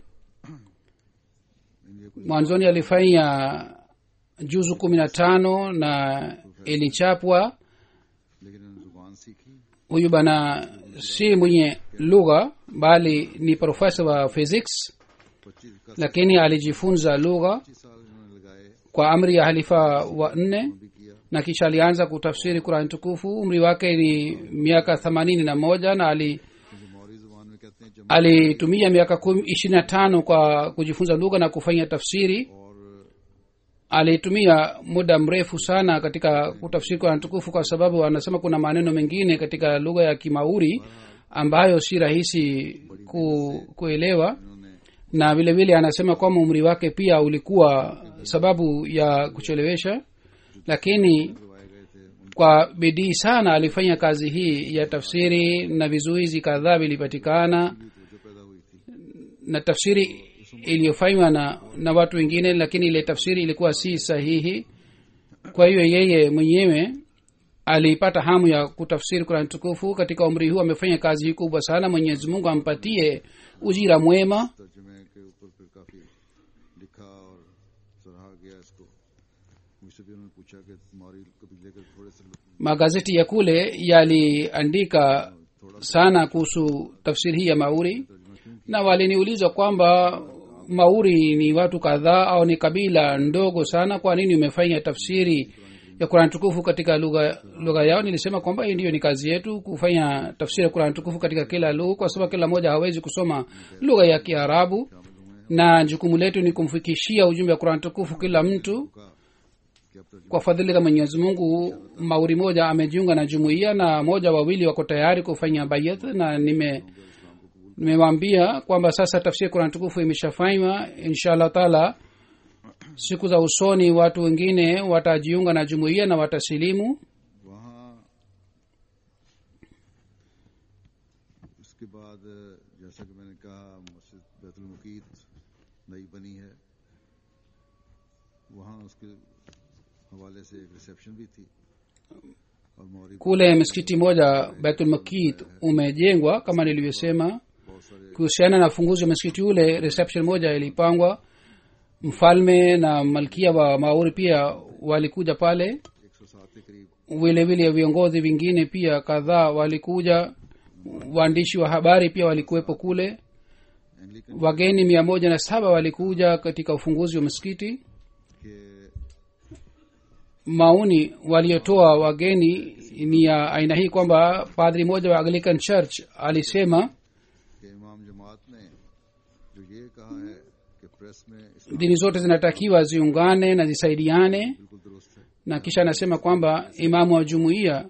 ये कुछ mwanzoni alifanya juzu kumi na tano na ilichapwa लेकिन इन्होंने जुबान सीखी huyu bana si mwenye lugha bali ni profesa wa physics पच्चीस का lakini alijifunza lugha पच्चीस साल इन्होंने लगाए kwa amri ya halifa wa nne भी किया na kisha alianza kutafsiri qurani tukufu umri wake ni miaka themanini na moja na ali क्योंकि मौरी जुबान में कहते हैं जमा alitumia miaka ishirini na tano kwa kujifunza lugha na kufanya tafsiri और alitumia muda mrefu sana katika kutafsiri qurani tukufu kwa sababu anasema kuna maneno mengine katika lugha ya kimauri ambayo si rahisi ku, kuelewa इन्होंने na vile vile anasema kwamba umri wake pia ulikuwa sababu ya kuchelewesha lakini करवाए गए थे उनको kwa bidii sana alifanya kazi hii ya tafsiri na vizuizi kadhaa vilipatikana जो पैदा हुई थी na tafsiri iliyofanywa na, na watu wengine lakini ile tafsiri ilikuwa si sahihi kwa hiyo yeye mwenyewe alipata hamu ya kutafsiri kurani tukufu katika umri huu amefanya kazi hii kubwa sana mwenyezi mungu ampatie ujira mwema तर्जुमे के ऊपर फिर काफी लिखा और सराहा गया इसको मुझसे भी उन्होंने पूछा कि मौरी कबीले के थोड़े से लोग- magazeti ya kule yaliandika sana kuhusu tafsiri hii ya mauri तर्जुमा क्यों na waliniuliza kwamba mauri ni watu kadhaa au ni kabila ndogo sana kwa nini umefanya tafsiri ya quran tukufu katika lugha lugha yao nilisema kwamba hii ndiyo ni kazi yetu kufanya tafsiri ya quran tukufu katika kila lugha kwa sababu kila mmoja hawezi kusoma lugha ya kiarabu na jukumu letu ni kumfikishia ujumbe wa quran tukufu kila mtu कि अब तर्जुमा kwa fadhili za mwenyezi mungu mauri moja amejiunga na jumuiya na moja wawili wako tayari kufanya bayat na nime nimewaambia kwamba sasa tafsiri ya quran tukufu imeshafanywa insha allah taala siku za usoni watu wengine watajiunga na jumuiya na watasilimu वहाँ उसके बाद जैसा कि मैंने कहा मस्जिद बैतुल मुकीत नई बनी है वहाँ उसके हवाले से एक रिसेप्शन भी थी और मौरी kule msikiti moja betulmakit umejengwa kama nilivyosema बहुत सारे kuhusiana na funguzi wa msikiti ule reception moja ilipangwa mfalme na malkia wa mauri pia walikuja pale एक सौ सात के करीब vile vile viongozi vingine pia kadhaa walikuja waandishi wa habari pia walikuwepo kule Anglican wageni mia moja na saba walikuja katika ufunguzi wa msikiti के maoni waliotoa wageni ni ya aina hii kwamba padri moja wa anglican church alisema कि इमाम जमात ने जो ये कहा है कि प्रेस में इस्लाम dini zote zinatakiwa ziungane na zisaidiane बिल्कुल दुरुस्त है na kisha anasema kwamba imamu wa jumuiya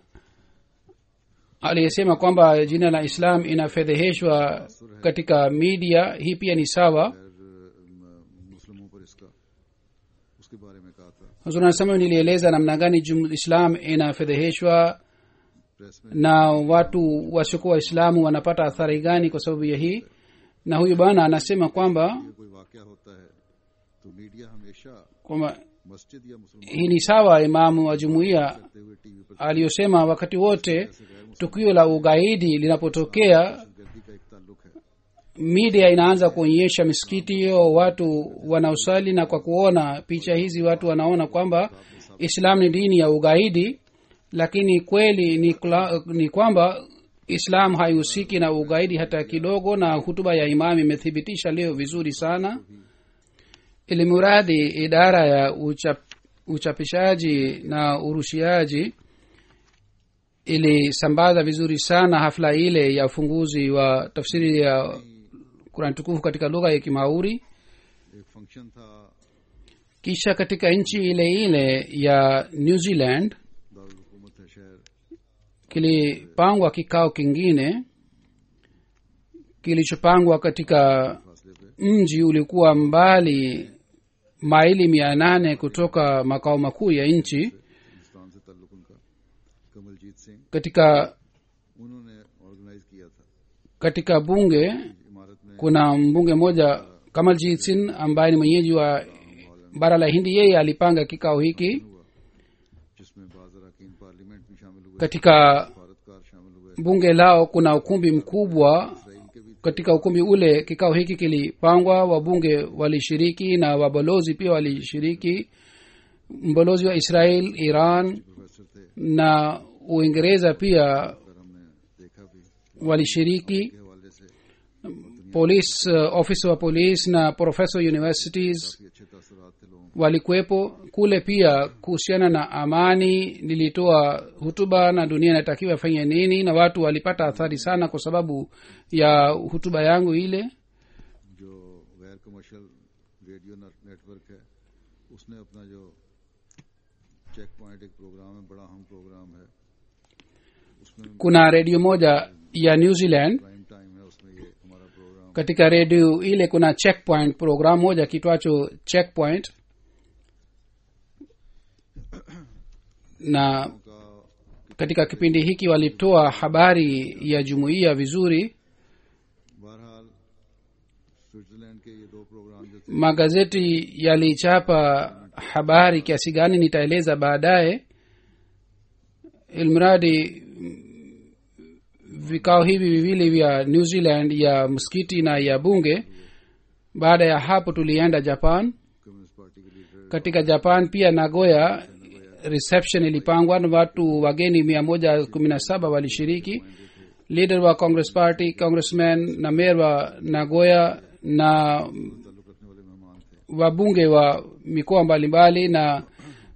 aliyesema kwamba jina la islam inafedheheshwa katika media hii pia ni sawa फिर अम, मुस्लिमों पर इसका उसके बारे में कहा था huzuri anasema nilieleza namna gani jum- islam inafedheheshwa press में na watu wasiokuwa waislamu wanapata athari gani kwa sababu ya hii na huyu bwana anasema kwamba ये कोई वाक्य होता है तो मीडिया हमेशा kwamba मस्जिद या मुसलमान hii ni sawa imamu wa jumuiya करते हुए टीवी पर aliyosema wakati wote tukio la ugaidi linapotokea गर्दी का एक ताल्लुक है media inaanza kuonyesha misikiti hiyo watu wanaosali na kwa kuona picha hizi watu wanaona kwamba islam ni dini ya ugaidi lakini kweli ni, kla, ni kwamba islam haihusiki na ugaidi hata kidogo na hutuba ya imam imethibitisha leo vizuri sana ilimuradi idara ya uchap, uchapishaji na urushiaji ilisambaza vizuri sana hafla ile ya ufunguzi wa tafsiri ya kurani tukufu katika lugha ya kimauri एक function था kisha katika nchi ile ile ya new zealand दारुल हुकूमत है शहर kilipangwa kikao kingine kilichopangwa katika फासले पे mji ulikuwa mbali maili mia nane kutoka makao makuu ya nchi Hindustan से ताल्लुक उनका कमलजीत सिंह katika उन्होंने ऑर्गेनाइज किया था katika bunge इमारत में kuna mbunge mmoja kamaljit sin ambaye ni mwenyeji wa bara la hindi yeye alipanga kikao hiki हुआ जिसमें बाज अरकान पार्लियामेंट भी शामिल हुए katika भारतकार शामिल हुए bunge lao kuna ukumbi mkubwa Israel के भी katika ukumbi ule kikao hiki kilipangwa wabunge walishiriki na wabalozi pia walishiriki mbalozi wa israel iran professor थे na uingereza pia पर हमने देखा भी walishiriki के हवाले से police uh, officer wa police na professor universities काफी अच्छे तासुरात थे लोगों walikuwepo kule pia kuhusiana na amani nilitoa hutuba na dunia inatakiwa ifanye nini na watu walipata athari sana kwa sababu ya hutuba yangu ile को जो गैर commercial radio network है उसने अपना जो चेक पॉइंट एक प्रोग्राम है बड़ा अहम प्रोग्राम है उसमें kuna redio moja ya new zealand prime time है उसमें ये हमारा programme katika redio ile kuna checkpoint program moja kitwacho checkpoint na का katika kipindi hiki walitoa habari ya jumuiya vizuri बहरहाल स्विट्जरलैंड के ये दो प्रोग्राम जो थे magazeti yalichapa habari kiasi gani nitaeleza baadaye ilmradi mm, vikao hivi viwili vya new zealand ya msikiti na ya bunge baada ya hapo tulienda japan communist party के leader katika japan pia nagoya reception ilipangwa na watu wageni mia moja kumi na saba walishiriki leader wa congress party congressman na mayor wa nagoya na ताल्लुक रखने वाले मेहमान थे wabunge wa mikoa mbalimbali na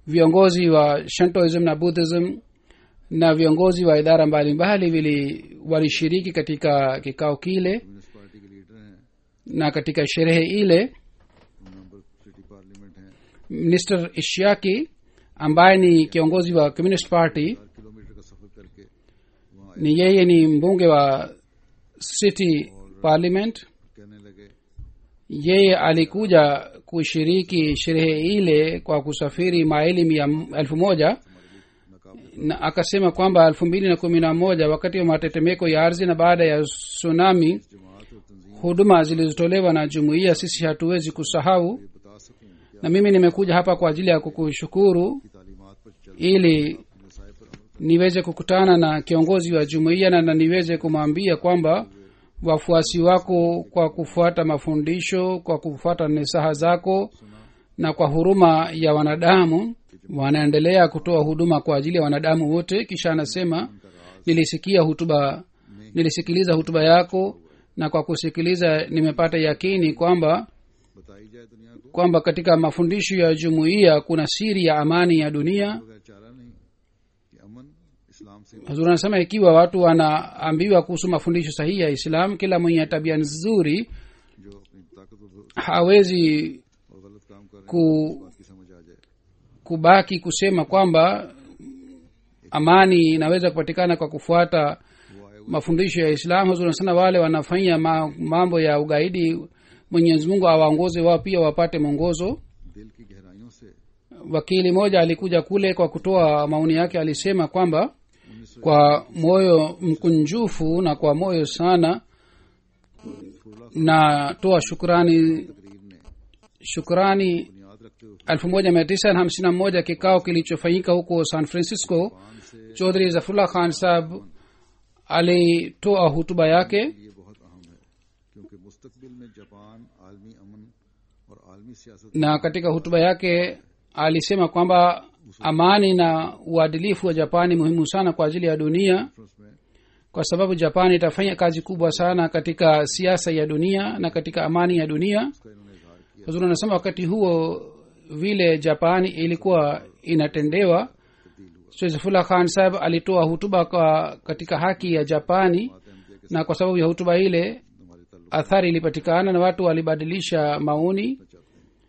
viongozi wa shantoism na buddhism na viongozi wa idara mbalimbali vili walishiriki katika kikao kile communist party के leader हैं na katika sherehe ile member city parliament हैं minister ishiaki ambaye ni kiongozi wa communist party चार kilometre का सफर करके वहाँ आए ni yeye ni mbunge wa city parliament कहने लगे yeye alikuja kushiriki sherehe ile kwa kusafiri maili mia elfu moja na akasema kwamba elfu mbili na kumi na moja wakati wa matetemeko ya ardhi na baada ya tsunami जमात और तंजीम huduma zilizotolewa na jumuiya sisi hatuwezi kusahau ये बता सकूं कि na mimi nimekuja hapa kwa ajili ya kukushukuru आपकी तालीमात पर चल ili नसाए पर अमल niweze kukutana na kiongozi wa jumuiya na, na niweze kumwambia kwamba wafuasi wako kwa kufuata mafundisho kwa kufuata nesaha zako na kwa huruma ya wanadamu wanaendelea kutoa huduma kwa ajili ya wanadamu wote kisha anasema nilisikia hutuba nilisikiliza hutuba yako na kwa kusikiliza nimepata yakini kwamba बताई जाए दुनिया को kwamba katika mafundisho ya jumuiya kuna siri ya amani ya dunia बगैर चारा नहीं कि अमन इस्लाम से hazur anasema ikiwa watu wanaambiwa kuhusu mafundisho sahihi ya islam kila mwenye tabia nzuri जो अपनी ताकत और hawezi और गलत काम कर रहे ku, हैं इस बात की समझ आ जाए kubaki kusema kwamba amani inaweza kupatikana kwa kufuata वो आए हुए mafundisho ya islam hazur anasema wale wanafanya ma, mambo ya ugaidi mwenyezi mungu awaongoze wao pia wapate mwongozo दिल की गहराइयों से wakili mmoja alikuja kule kwa kutoa maoni yake alisema kwamba kwa moyo mkunjufu na kwa moyo sana natoa shukrani तकरीर ने shukrani बुनियाद रखते हुए elfu moja mia tisa na hamsini na moja kikao kilichofanyika huko san francisco पान से chaudhri zafrullah khan sahab alitoa hutuba yake ये बहुत अहम है क्योंकि मुस्तकबिल में जापान आलमी अमन और आलमी सियासत na katika hutuba yake alisema kwamba amani na uadilifu wa japani muhimu sana kwa ajili ya dunia conference में kwa sababu japani itafanya kazi kubwa sana katika siasa ya dunia na katika amani ya dunia उसका इन्होंने इजहार किया huzuri anasema wakati huo vile japani ilikuwa inatendewa sezfullah khan saheb alitoa hutuba kwa katika haki ya japani Ahmadiyya के na kwa sababu ya hutuba ile हमारे ताल्लुक athari ilipatikana na watu walibadilisha maoni चाहते हैं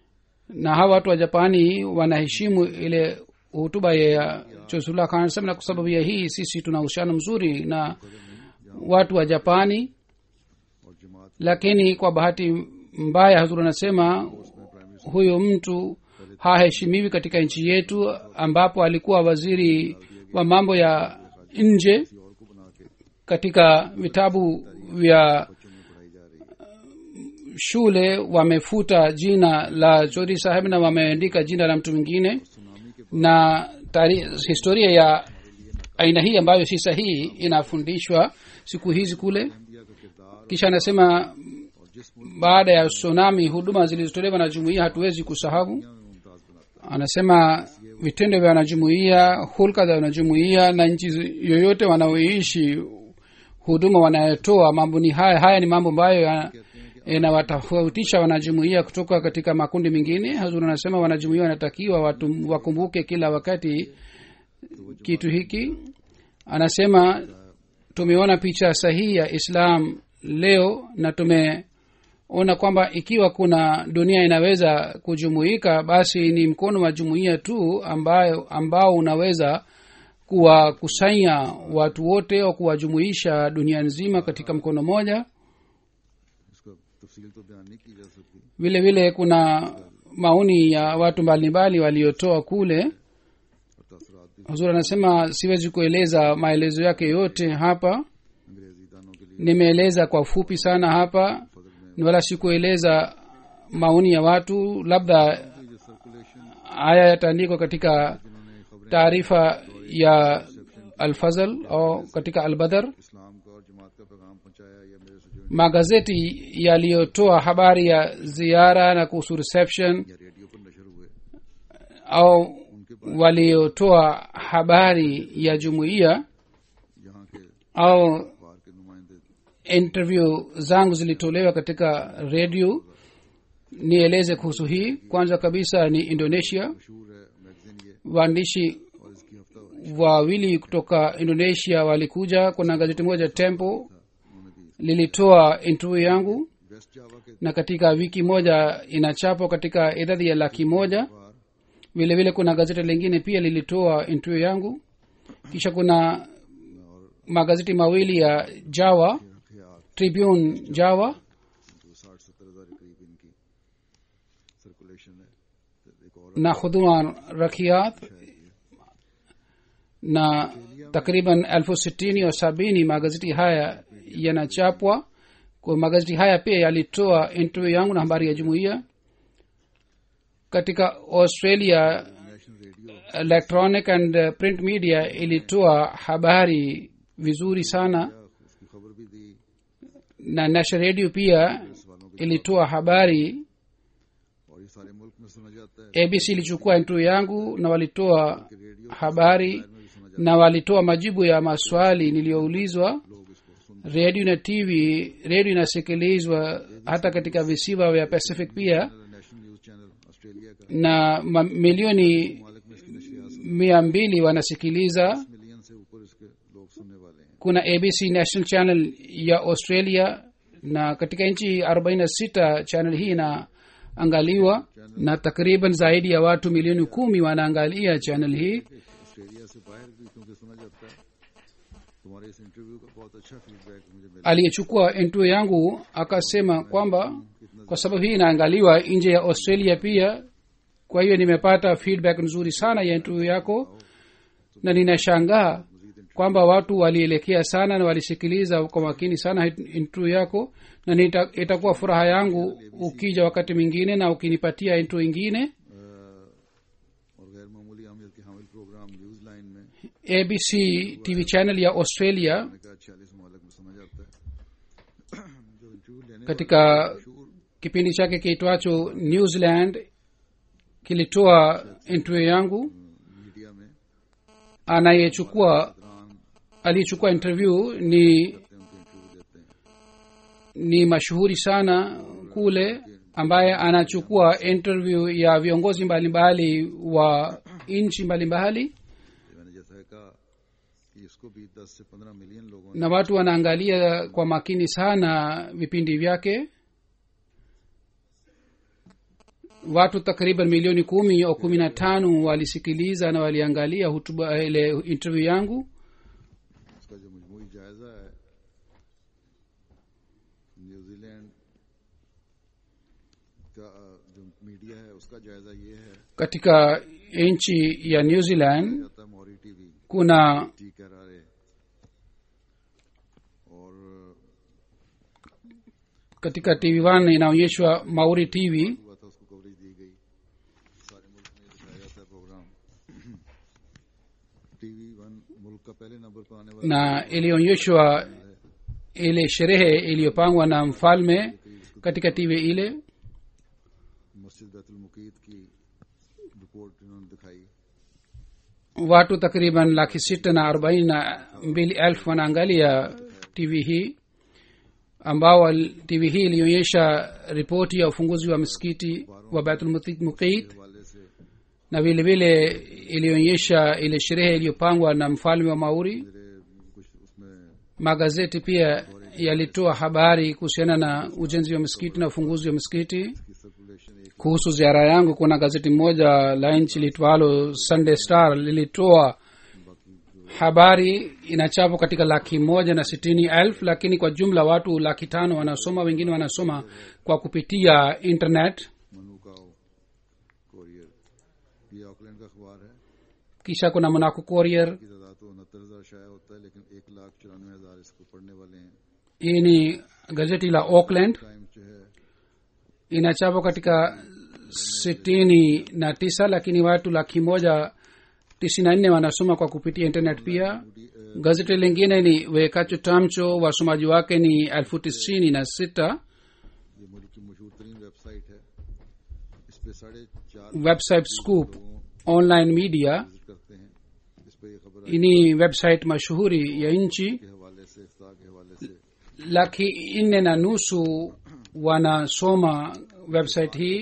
na hawa watu wa japani wanaheshimu ile hutuba ya chosullah khan saheb na kwa sababu ya hii sisi tuna uhusiano mzuri na watu wa japani और जमात lakini kwa bahati mbaya hazur anasema huyo mtu haheshimiwi katika nchi yetu ambapo alikuwa waziri wa mambo ya nje किसी और को बना के katika vitabu vya बच्चों में पढ़ाई जा रही है shule wamefuta jina la chori saheb na wameandika jina la mtu mwingine tsunami के na tari, historia ya aina hii ambayo si sahihi inafundishwa siku hizi kule Ahmadiyya का किरदार kisha anasema और जिस मुल्क baada ya tsunami huduma zilizotolewa na jumuiya hatuwezi kusahau में मुमताज बनाता anasema vitendo vya wanajumuiya hulka za wanajumuiya na nchi yoyote wanaoishi huduma wanayotoa mambo ni haya haya ni mambo ambayo ya- yanawatofautisha wanajumuiya kutoka katika makundi mengine hazur anasema wanajumuiya wanatakiwa watu wakumbuke kila wakati kitu hiki anasema tumeona picha sahihi ya islam leo na tumeona kwamba ikiwa kuna dunia inaweza kujumuika basi ni mkono wa jumuiya tu ambayo ambao unaweza kuwakusanya watu wote au kuwajumuisha dunia nzima katika mkono moja इसका तफसील तो बयान नहीं की जा सकती vile vile kuna maoni ya watu mbalimbali waliotoa kule और तासरात भी huzuri anasema siwezi kueleza maelezo yake yote hapa अंग्रेजी दानों के लिए nimeeleza kwa fupi sana hapa फजल में ni wala sikueleza maoni ya watu labda जो सर्कुलेशन haya yataandikwa katika जिन्होंने खबरें taarifa ya alfazal au katika albadar इस्लाम का और जमात का पैगाम पहुंचाया या मेरे से जो magazeti yaliyotoa habari ya ziara na kuhusu reception या रेडियो पर नशर हुए au waliotoa habari ya jumuiya यहाँ के au अखबार के नुमाइंदे interview zangu zilitolewa katika redio nieleze kuhusu hii kwanza kabisa ni indonesia मशहूर है मैगजीन ये waandishi और इसकी हफ्ता wawili kutoka indonesia walikuja kuna gazeti moja tempo उन्होंने दी lilitoa interview yangu West Java के na katika wiki moja inachapwa katika idadi ya laki moja बार vile vile kuna gazeti lingine pia lilitoa interview yangu kisha kuna magazeti mawili ya jawa ख्याल tribune jawa जो साठ सत्तर हजार के करीब इनकी सर्कुलेशन है तो एक और na huduma rakiat na takriban elfu sitini au sabini magazeti haya yanachapwa kwa magazeti haya pia yalitoa interview yangu na habari ya jumuiya katika australia national radio electronic and uh, print media ilitoa habari vizuri sana उसकी खबर भी दी na national radio pia ilitoa habari और ये सारे मुल्क में सुना जाता है abc ilichukua interview yangu na walitoa कि रेडियो habari में भी सुना जाता na walitoa majibu ya maswali niliyoulizwa है लोग इसको सुन redio na tv redio inasikilizwa hata katika visiwa vya pacific pia national news channel Australia का na mamilioni मालिक में इसकी नशरियात mia mbili wanasikiliza मिलियन से ऊपर इसके लोग सुनने वाले हैं kuna abc national channel ya australia na katika nchi 46 channel hii inaangaliwa na takriban zaidi ya watu milioni kumi wanaangalia channel hii Australia से बाहर भी क्योंकि सुना जाता है तुम्हारे इस इंटरव्यू का बहुत अच्छा फीडबैक मुझे मिला aliyechukua interview yangu akasema kwamba kwa sababu hii inaangaliwa nje ya australia pia kwa hiyo nimepata feedback nzuri sana ya interview yako na ninashangaa kwamba watu walielekea sana na walisikiliza kwa makini sana interview yako na nita, itakuwa furaha yangu ukija wakati mwingine na ukinipatia interview ingine अ, और गैर मामूली अहमियत के हामिल programme news line में abc tv channel ya australia मैंने कहा छियालीस मालिक में सुना जाता है जो इंटरव्यू लेने katika मशहूर kipindi chake kiitwacho new zealand kilitoa interview yangu media में anayechukua दौरान aliyechukua interview ni करते हैं उनके इंटरव्यू देते हैं ni mashuhuri sana kule ambaye anachukua interview ya viongozi mbalimbali wa nchi mbalimbali ये मैंने जैसा कहा कि इसको भी दस से पंद्रह मिलियन लोगों ने na watu wanaangalia kwa makini sana vipindi vyake watu takriban milioni kumi au kumi na tano walisikiliza na waliangalia hutuba ile interview yangu इसका जो मजमूई जायजा है न्यूजीलैंड का अ, जो मीडिया है उसका जायजा ये है katika nchi ya new zealand जाता है मौरी टीवी kuna टी कह रहा है और katika tv one inaonyeshwa mauri tv हुआ था उसको कवरेज दी गई सारे मुल्क में दिखाया जाता है प्रोग्राम टीवी वन मुल्क का पहले नंबर पर आने वाला na ilionyeshwa ile sherehe iliyopangwa na mfalme katika tv ile मस्जिद बैतुल मुकीत की रिपोर्ट इन्होंने दिखाई watu takriban laki sita na arobaini na mbili elfu wanaangalia tv hii ambao wal- tv hii ilionyesha ripoti ya ufunguzi wa msikiti wa batulmuqit हवाले से na vile vile ilionyesha ile sherehe iliyopangwa na mfalme wa mauri मेरे कुछ उसमें magazeti pia yalitoa habari kuhusiana na ujenzi wa msikiti na ufunguzi wa msikiti की circulation एक kuhusu ziara yangu kuna gazeti moja la nchi litwalo sunday star lilitoa habari inachapwa katika laki moja na sitini elfu lakini kwa jumla watu laki tano wanasoma wengine wanasoma kwa kupitia internet Manukau Courier ये Auckland का अखबार है kisha kuna monaco courier की तादाद तो उनहत्तर हजार शाया होता है लेकिन एक लाख चौरानवे हजार इसको पढ़ने वाले हैं hii ni gazeti la auckland time जो है inachapwa katika sitini na tisa lakini watu laki moja tisini na nne wanasoma kwa kupitia internet pia gazeti lingine ni wekacho tamcho wasomaji wake ni elfu tisini na sita ये मुल्क की मशहूर तरीन वेबसाइट है इस पे साढ़े चार website scoop online media visit करते हैं इस पे ये खबर ni website mashuhuri ya nchi के हवाले से इफ्तार के हवाले से laki nne na nusu wanasoma website hii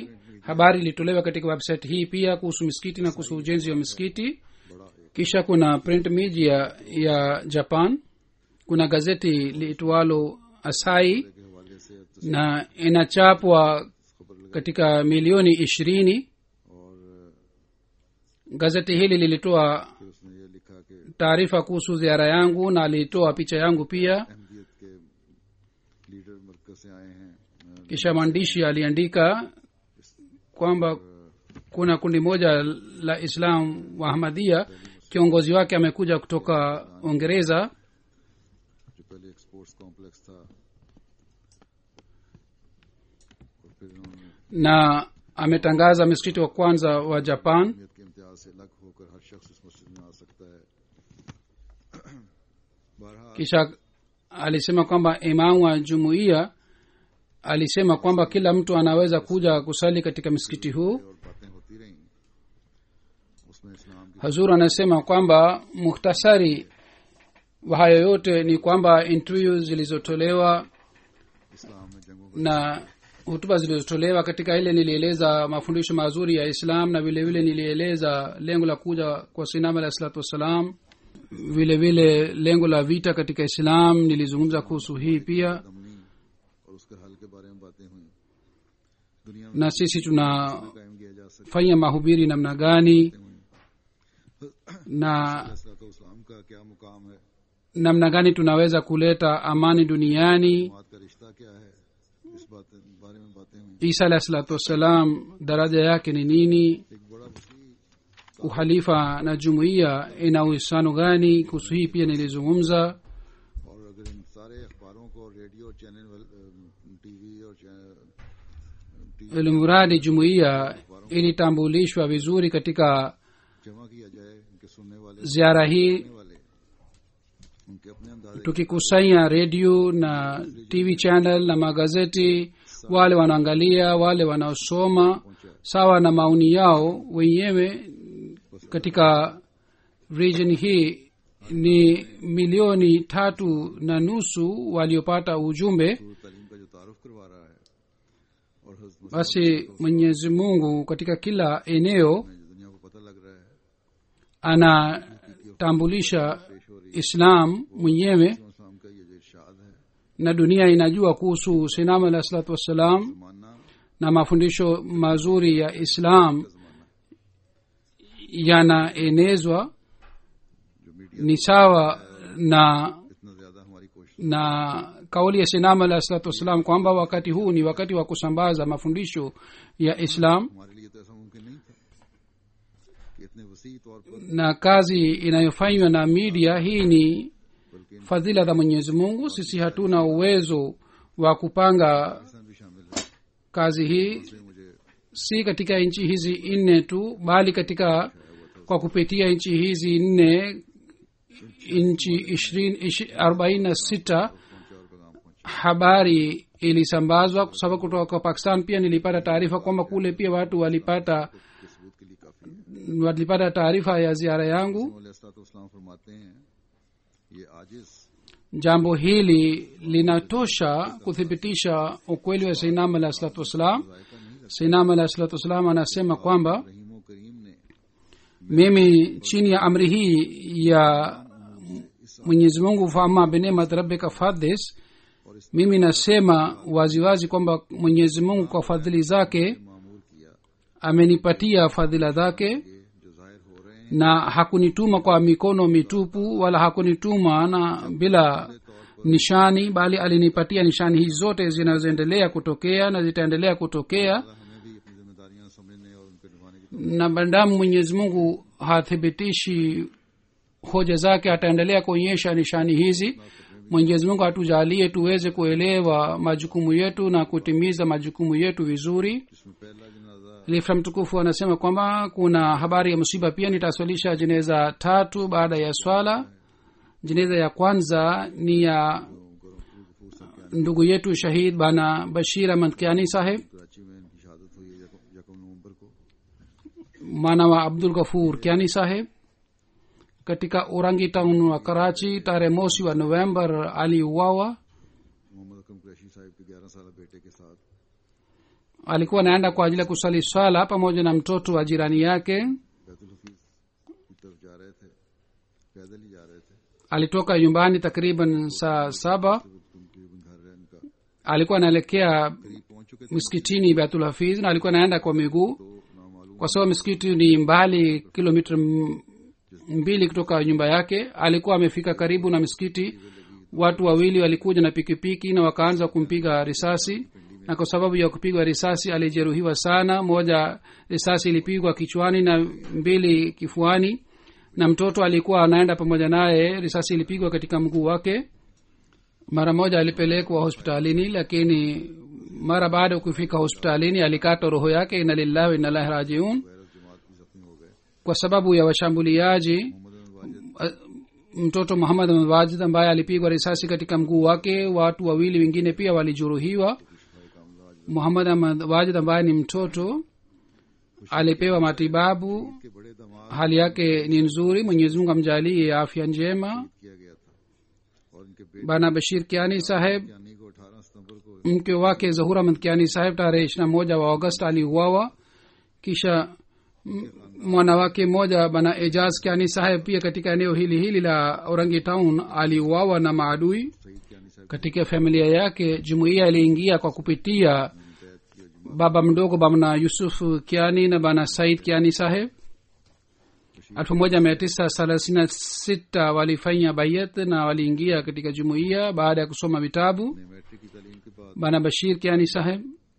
habari ilitolewa katika website hii pia kuhusu misikiti na kuhusu ujenzi wa misikiti kisha kuna print media ya japan kuna gazeti liitwalo asai के हवाले से na inachapwa katika milioni ishirini और gazeti hili lilitoa फिर उसने ये लिखा कि taarifa kuhusu ziara yangu na alitoa picha yangu pia Ahmadiyyat के लीडर मरकज से आए हैं अ, kisha mwandishi aliandika kwamba kuna kundi moja la islam wa ahmadia kiongozi wake amekuja kutoka uingereza जो पहले एक स्पोर्ट्स कॉम्प्लेक्स था और फिर उन्होंने na ametangaza msikiti wa kwanza wa japan अहमियत के इम्तियाज से अलग होकर हर शख्स इस मस्जिद में आ सकता है बहरहाल kisha alisema kwamba imamu wa jumuiya alisema kwamba kila mtu anaweza kuja kusali katika msikiti huu और बातें होती रहीं उसमें इस्लाम की hazur anasema kwamba muhtasari wa hayo yote ni kwamba interview zilizotolewa इस्लाम में जंगों का na hutuba zilizotolewa katika ile nilieleza mafundisho mazuri ya islam na vile vile nilieleza lengo la kuja kwa sinam alah salatu wassalam vile vile lengo la vita katika islam nilizungumza kuhusu hii pia Damani और उसके हल के बारे में बातें हुई दुनिया में na sisi tunafanya कायम किया जा सकता mahubiri namna gani हुई na तो इस्लाम का क्या मुकाम है namna gani tunaweza kuleta amani duniani जमात का रिश्ता क्या है इस बात बारे में बातें हुई isa alah salatu wassalam daraja yake ni nini एक बड़ा वसी uhalifa na jumuiya ina uhusiano gani kuhusu hii pia nilizungumza और अगर इन सारे अखबारों को रेडियो चैनल टीवी और TV ilimradi jumuiya ilitambulishwa vizuri katika जमा किया जाए इनके सुनने वाले ziara hii सुनने वाले उनके अपने अंदाजे tukikusanya redio na tv channel na magazeti wale wanaangalia wale wanaosoma sawa na maoni yao wenyewe katika region hii ni milioni tatu na nusu waliopata ujumbe सूरत तालीम का जो तारुफ करवा रहा है और हज़रत basi mwenyezi mungu katika kila eneo में जो दुनिया को पता लग रहा है anatambulisha islam mwenyewe इस्लाम का ये जो इरशाद है na dunia inajua kuhusu sinam alah salatu wassalam जमाना na mafundisho mazuri ya islam yanaenezwa जो मीडिया ni sawa na इतना ज्यादा हमारी कोशिश na kauli ya sinam alah salatu wassalam kwamba wakati huu ni wakati wa kusambaza mafundisho ya islam हमारे लिए तो ऐसा मुमकिन नहीं था कि इतने वसी तौर पर na kazi inayofanywa na media hii ni बल्कि fadhila za mwenyezi mungu sisi hatuna uwezo wa kupanga Pakistan भी शामिल है kazi hii इसलिए मुझे si katika nchi hizi nne tu bali katika kwa kupitia nchi hizi nne nchi ishirini ishi- arobaini na sita पहुंचा और पैगाम पहुंचा habari ilisambazwa kwa sababu kutoka kwa pakistan pia nilipata taarifa kwamba kule pia watu walipata के सबूत के लिए काफी है walipata taarifa ya ziara yangu इस्लाम फरमाते हैं ये आजिज jambo hili linatosha kuthibitisha ukweli wa sainam alah salatu wassalam जायका नहीं रखता sainam alah salatu wassalam anasema kwamba रहीम करीम ने mimi chini ya amri hii ya mwenyezi mungu faama binemat rabbika fadhis mimi nasema waziwazi kwamba mwenyezi mungu kwa fadhili zake मामूर किया amenipatia fadhila zake ये जो जाहिर हो रहे हैं na hakunituma kwa mikono mitupu wala hakunituma na bila nishani bali alinipatia nishani hizi zote zinazoendelea kutokea na zitaendelea kutokea हमें भी अपनी जिम्मेदारियां समझने और उनके निभाने की na bandamu mwenyezi mungu hathibitishi hoja zake ataendelea kuonyesha nishani hizi mwenyezi mungu atujalie tuweze kuelewa majukumu yetu na kutimiza majukumu yetu vizuri जिसमें पहला जनाजा lifra mtukufu anasema kwamba kuna habari ya msiba pia nitaswalisha jeneza tatu baada ya swala jeneza ya kwanza ni ya ndugu yetu shahid bana bashir ahmad kiani saheb Karachi में इनकी शहादत हुई है यकम यकम नवंबर को mwana wa abdul ghafur kiani saheb katika urangi town wa karachi tarehe mosi wa november aliuawa Mohammad अकरम कुरैशी साहब के ग्यारह साल बेटे के साथ alikuwa anaenda kwa ajili ya kusali swala pamoja na mtoto wa jirani yake Betul हफीज की तरफ जा रहे थे पैदल ही जा रहे थे alitoka nyumbani takriban saa saba तकरीबन घर है इनका alikuwa anaelekea करीब पहुंच चुके थे msikitini betul hafiz na alikuwa anaenda kwa miguu तो नामालूम kwa sababu msikiti ni mbali kilomita m- mbili kutoka nyumba yake alikuwa amefika karibu na msikiti watu wawili walikuja na pikipiki na wakaanza kumpiga risasi na kwa sababu ya kupigwa risasi alijeruhiwa sana moja risasi ilipigwa kichwani na mbili kifuani na mtoto alikuwa anaenda pamoja naye risasi ilipigwa katika mguu wake mara moja alipelekwa hospitalini lakini mara baada ya kufika hospitalini alikata roho yake ina lillahi wa inna ilaihi rajiun गैरत जमात भी जख्मी हो गए kwa sababu ya washambuliaji Mohammad Wajid mtoto muhammad wajid ambaye alipigwa risasi katika mguu wake watu wawili wengine pia walijeruhiwa muhammad ahmad wajid ambaye ni mtoto alipewa matibabu के बड़े दमाद hali yake ni nzuri mwenyezi mungu amjalie afya njema किया गया था और इनके बेटे bana bashir kiani saheb यानी को 18 सितंबर को mke wake zahura ahmad kiani saheb tarehe ishirina moja wa august aliuawa kisha m- mwana wake mmoja bana ejaz kiani saheb pia katika eneo hili hili la orangi town aliuawa na maadui Saeed कियानी साहब katika familia yake jumuiya iliingia kwa kupitia baba mdogo bana yusuf kiani na bana said kiani saheb elfu moja mia tisa thelathini na sita walifanya bayat na waliingia katika jumuiya baada ya kusoma vitabu ने matric की तालीम के बाद bana bashir kiani saheb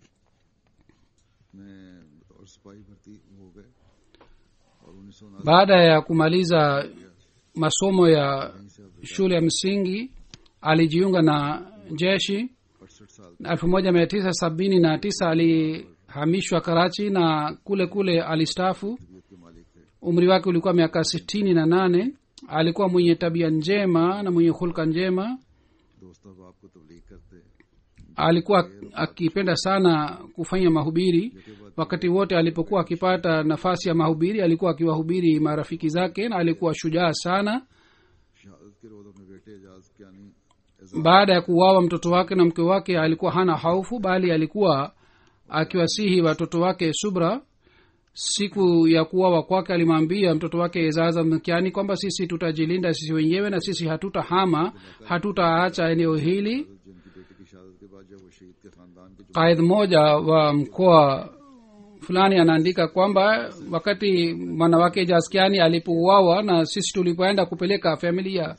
में और सिपाही भर्ती हो गए और उन्नीस सौ baada ya kumaliza masomo ya shule ya msingi alijiunga na jeshi अड़सठ साल elfu moja mia tisa sabini na tisa alihamishwa karachi na kule kule alistafu तबीयत के मालिक थे umri wake ulikuwa miaka sitini na nane alikuwa mwenye tabia njema na mwenye hulka njema दोस्तों बाप को तबलीग करते alikuwa akipenda sana kufanya mahubiri wakati wote alipokuwa akipata nafasi ya mahubiri alikuwa akiwahubiri marafiki zake na alikuwa shujaa sana शहादत के रोज अपने बेटे एजाज Kiani baada ya kuuawa mtoto wake na mke wake alikuwa hana haufu bali alikuwa akiwasihi watoto wake subra siku ya kuuawa kwake alimwambia mtoto wake ezaza mkiani kwamba sisi tutajilinda sisi wenyewe na sisi hatutahama hatutaacha eneo hili जिनकी बेटे की शहादत के बाद जब वो शहीद के खानदान के qaid mmoja wa mkoa fulani anaandika kwamba wakati mwanawake jaskiani alipouawa na sisi tulipoenda kupeleka familia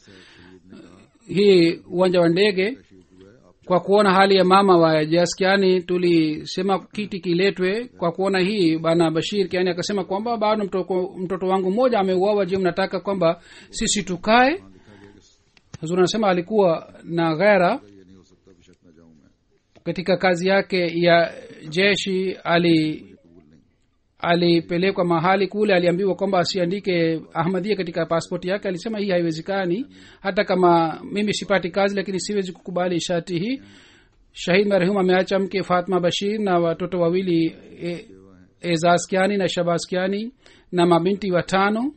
hii uwanja wa ndege kwa kuona hali ya mama wa jaskiani tulisema kiti kiletwe kwa kuona hii bana bashir kiani akasema kwamba bado mtoko, mtoto wangu mmoja ameuawa je mnataka kwamba sisi tukae huzuri anasema alikuwa na ghera ये नहीं हो सकता बेशक न जाऊं मैं katika kazi yake ya jeshi ali alipelekwa mahali kule aliambiwa kwamba asiandike ahmadia katika paspoti yake alisema hii haiwezekani hata kama mimi sipati kazi lakini siwezi kukubali shati hii shahid marehum ameacha mke fatma bashir na watoto wawili e, ezaskiani na shabaskiani na mabinti watano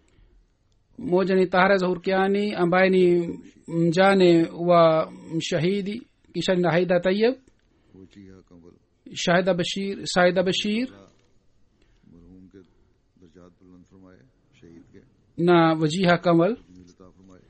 mmoja ni tahara zahurkiani ambaye ni mjane wa mshahidi kisha ni haida tayeb वो चिया कंबल shahida bashir saida bashir मरहूम के दर्जात बुलंद फरमाए शहीद के na wajiha kamal मिलता फरमाए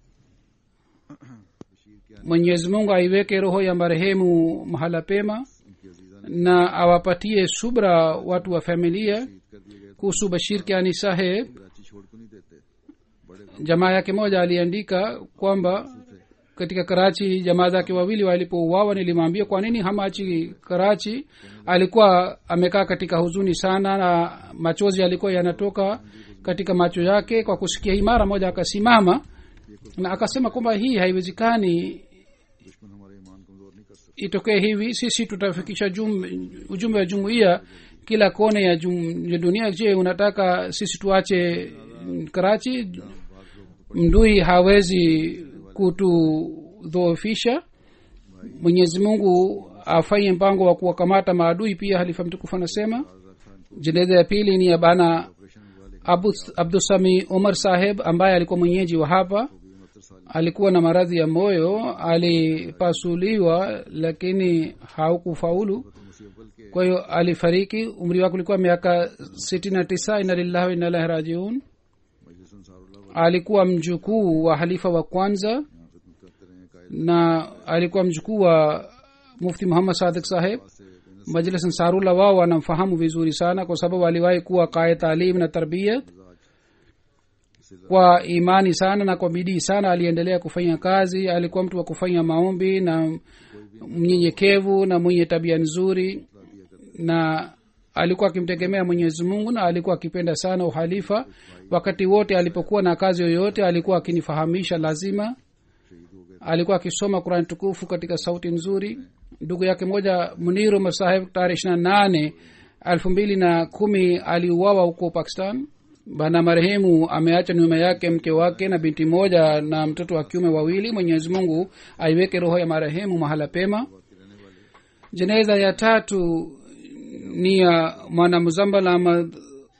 बशीर Kiani mwenyezi mungu aiweke roho ya marehemu mahala pema उनकी अजीजा ने na awapatie subra watu wa familia शहीद कर दिए गए kuhusu bashir kiani saheb Karachi छोड़ को नहीं देते बड़े jamaa yake moja aliandika kwamba katika karachi jamaa zake wawili walipouawa nilimwambia kwa nini hamachi karachi alikuwa amekaa katika huzuni sana na machozi yalikuwa yanatoka katika macho yake kwa kusikia hii mara moja akasimama na akasema kwamba hii haiwezekani दुश्मन हमारे ईमान कमजोर नहीं कर सकते itokee hivi sisi tutafikisha jum, ujumbe wa jumuiya kila kone ya, jum, ya dunia je unataka sisi tuache mm, karachi mdui hawezi kutudhoofisha mwenyezi mungu afanye mpango wa kuwakamata maadui pia halifa mtukufu anasema jeneza ya pili ni ya bana Abu- abdusami umar saheb ambaye alikuwa mwenyeji wa hapa alikuwa na maradhi ya moyo alipasuliwa lakini haukufaulu मसीह अव्वल के kwa hiyo alifariki umri wake ulikuwa miaka sitini na tisa ina lillahi wa inna ilaihi rajiun Majlis Ansarullah alikuwa mjukuu wa halifa wa kwanza यहाँ खिदमत करते रहे कायद na alikuwa mjukuu wa mufti muhammad sadik saheb से majlis ansarullah wao wanamfahamu vizuri sana kwa sababu aliwahi kuwa kaya taalim na tarbiyat kwa imani sana na kwa bidii sana aliendelea kufanya kazi alikuwa mtu wa kufanya maombi na mnyenyekevu na mwenye tabia nzuri na alikuwa akimtegemea mwenyezi mungu na alikuwa akipenda sana uhalifa wakati wote alipokuwa na kazi yoyote alikuwa akinifahamisha lazima alikuwa akisoma qurani tukufu katika sauti nzuri ndugu yake moja muniru masahib tarehe ishiri na nane elfu mbili na kumi aliuawa huko pakistan bana marehemu ameacha nyuma yake mke wake na binti moja na mtoto wa kiume wawili mwenyezi mungu aiweke roho ya marehemu mahala pema jeneza ya tatu ni ya mwanamzambal ahmad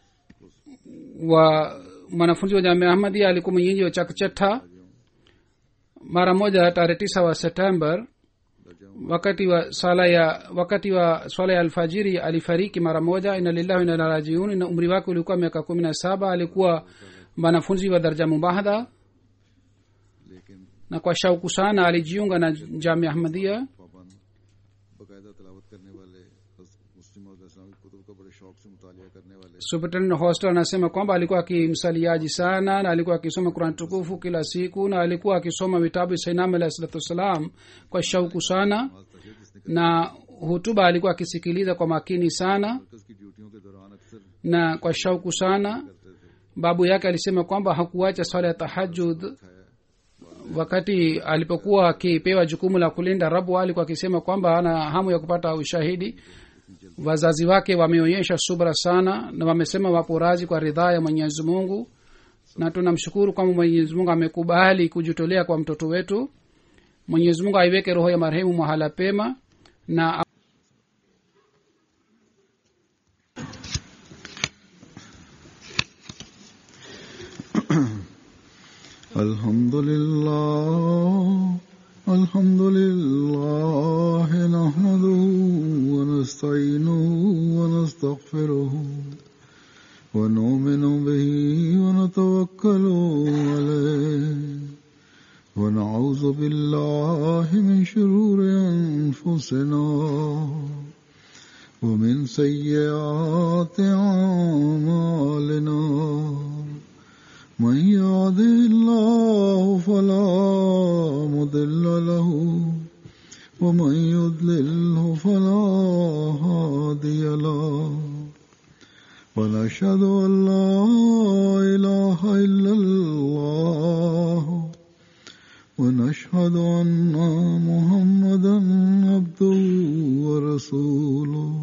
wa mwanafunzi wa jamia ahmadia alikuwa mwenyeji wa chakchata mara moja tarehe tisa wa september wakati wa swala ya wakati wa swala ya alfajiri alifariki mara moja ina lillahi ina rajiun na umri wake ulikuwa miaka kumi na saba alikuwa mwanafunzi wa darja mubahadha लेकिन na kwa shauku sana alijiunga na jamia ahmadia पाबंद बाकायदा तलावत करने वाले मुस्लिम और इस्लामिक कुतुब का बड़े शौक से मुतालिया करने वाले superintendent hostel anasema kwamba alikuwa akimsaliaji sana na alikuwa akisoma kurani tukufu kila siku na alikuwa akisoma vitabu sainam alahi salatu wassalam kwa shauku sana na hutuba alikuwa akisikiliza kwa makini sana मरकज की ड्यूटियों के दौरान अक्सर na kwa shauku sana babu yake alisema kwamba hakuacha swala ya tahajud wakati alipokuwa akipewa jukumu la kulinda rabu alikuwa akisema kwamba ana hamu ya kupata ushahidi wazazi wake wameonyesha subra sana na wamesema wapo razi kwa ridhaa ya mwenyezi mungu na tunamshukuru kwamba mwenyezi mungu amekubali kujitolea kwa mtoto wetu mwenyezi mungu aiweke roho ya marehemu mahala pema na الحمد لله الحمد لله نحمده ونستعينه ونستغفره ونؤمن به ونتوكل عليه ونعوذ بالله من شرور أنفسنا ومن سيئات أعمالنا من يهده الله فلا مضل له ومن يضلله فلا هادي له ونشهد أن لا إله إلا الله ونشهد أن محمدا عبده ورسوله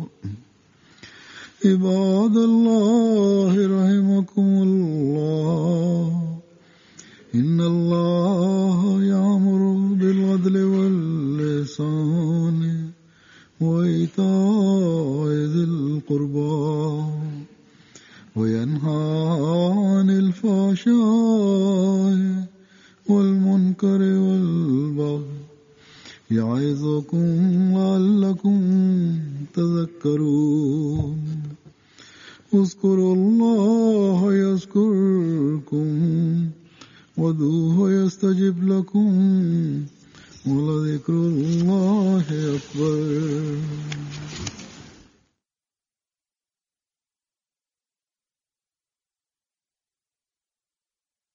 عباد الله رحمكم الله إن الله يأمر بالعدل واللسان وإيتاء ذي القربى وينهى عن الفحشاء والمنكر والبغي يعظكم لعلكم تذكرون اذكروا الله يذكركم ودوه يستجب لكم ولذكر الله أكبر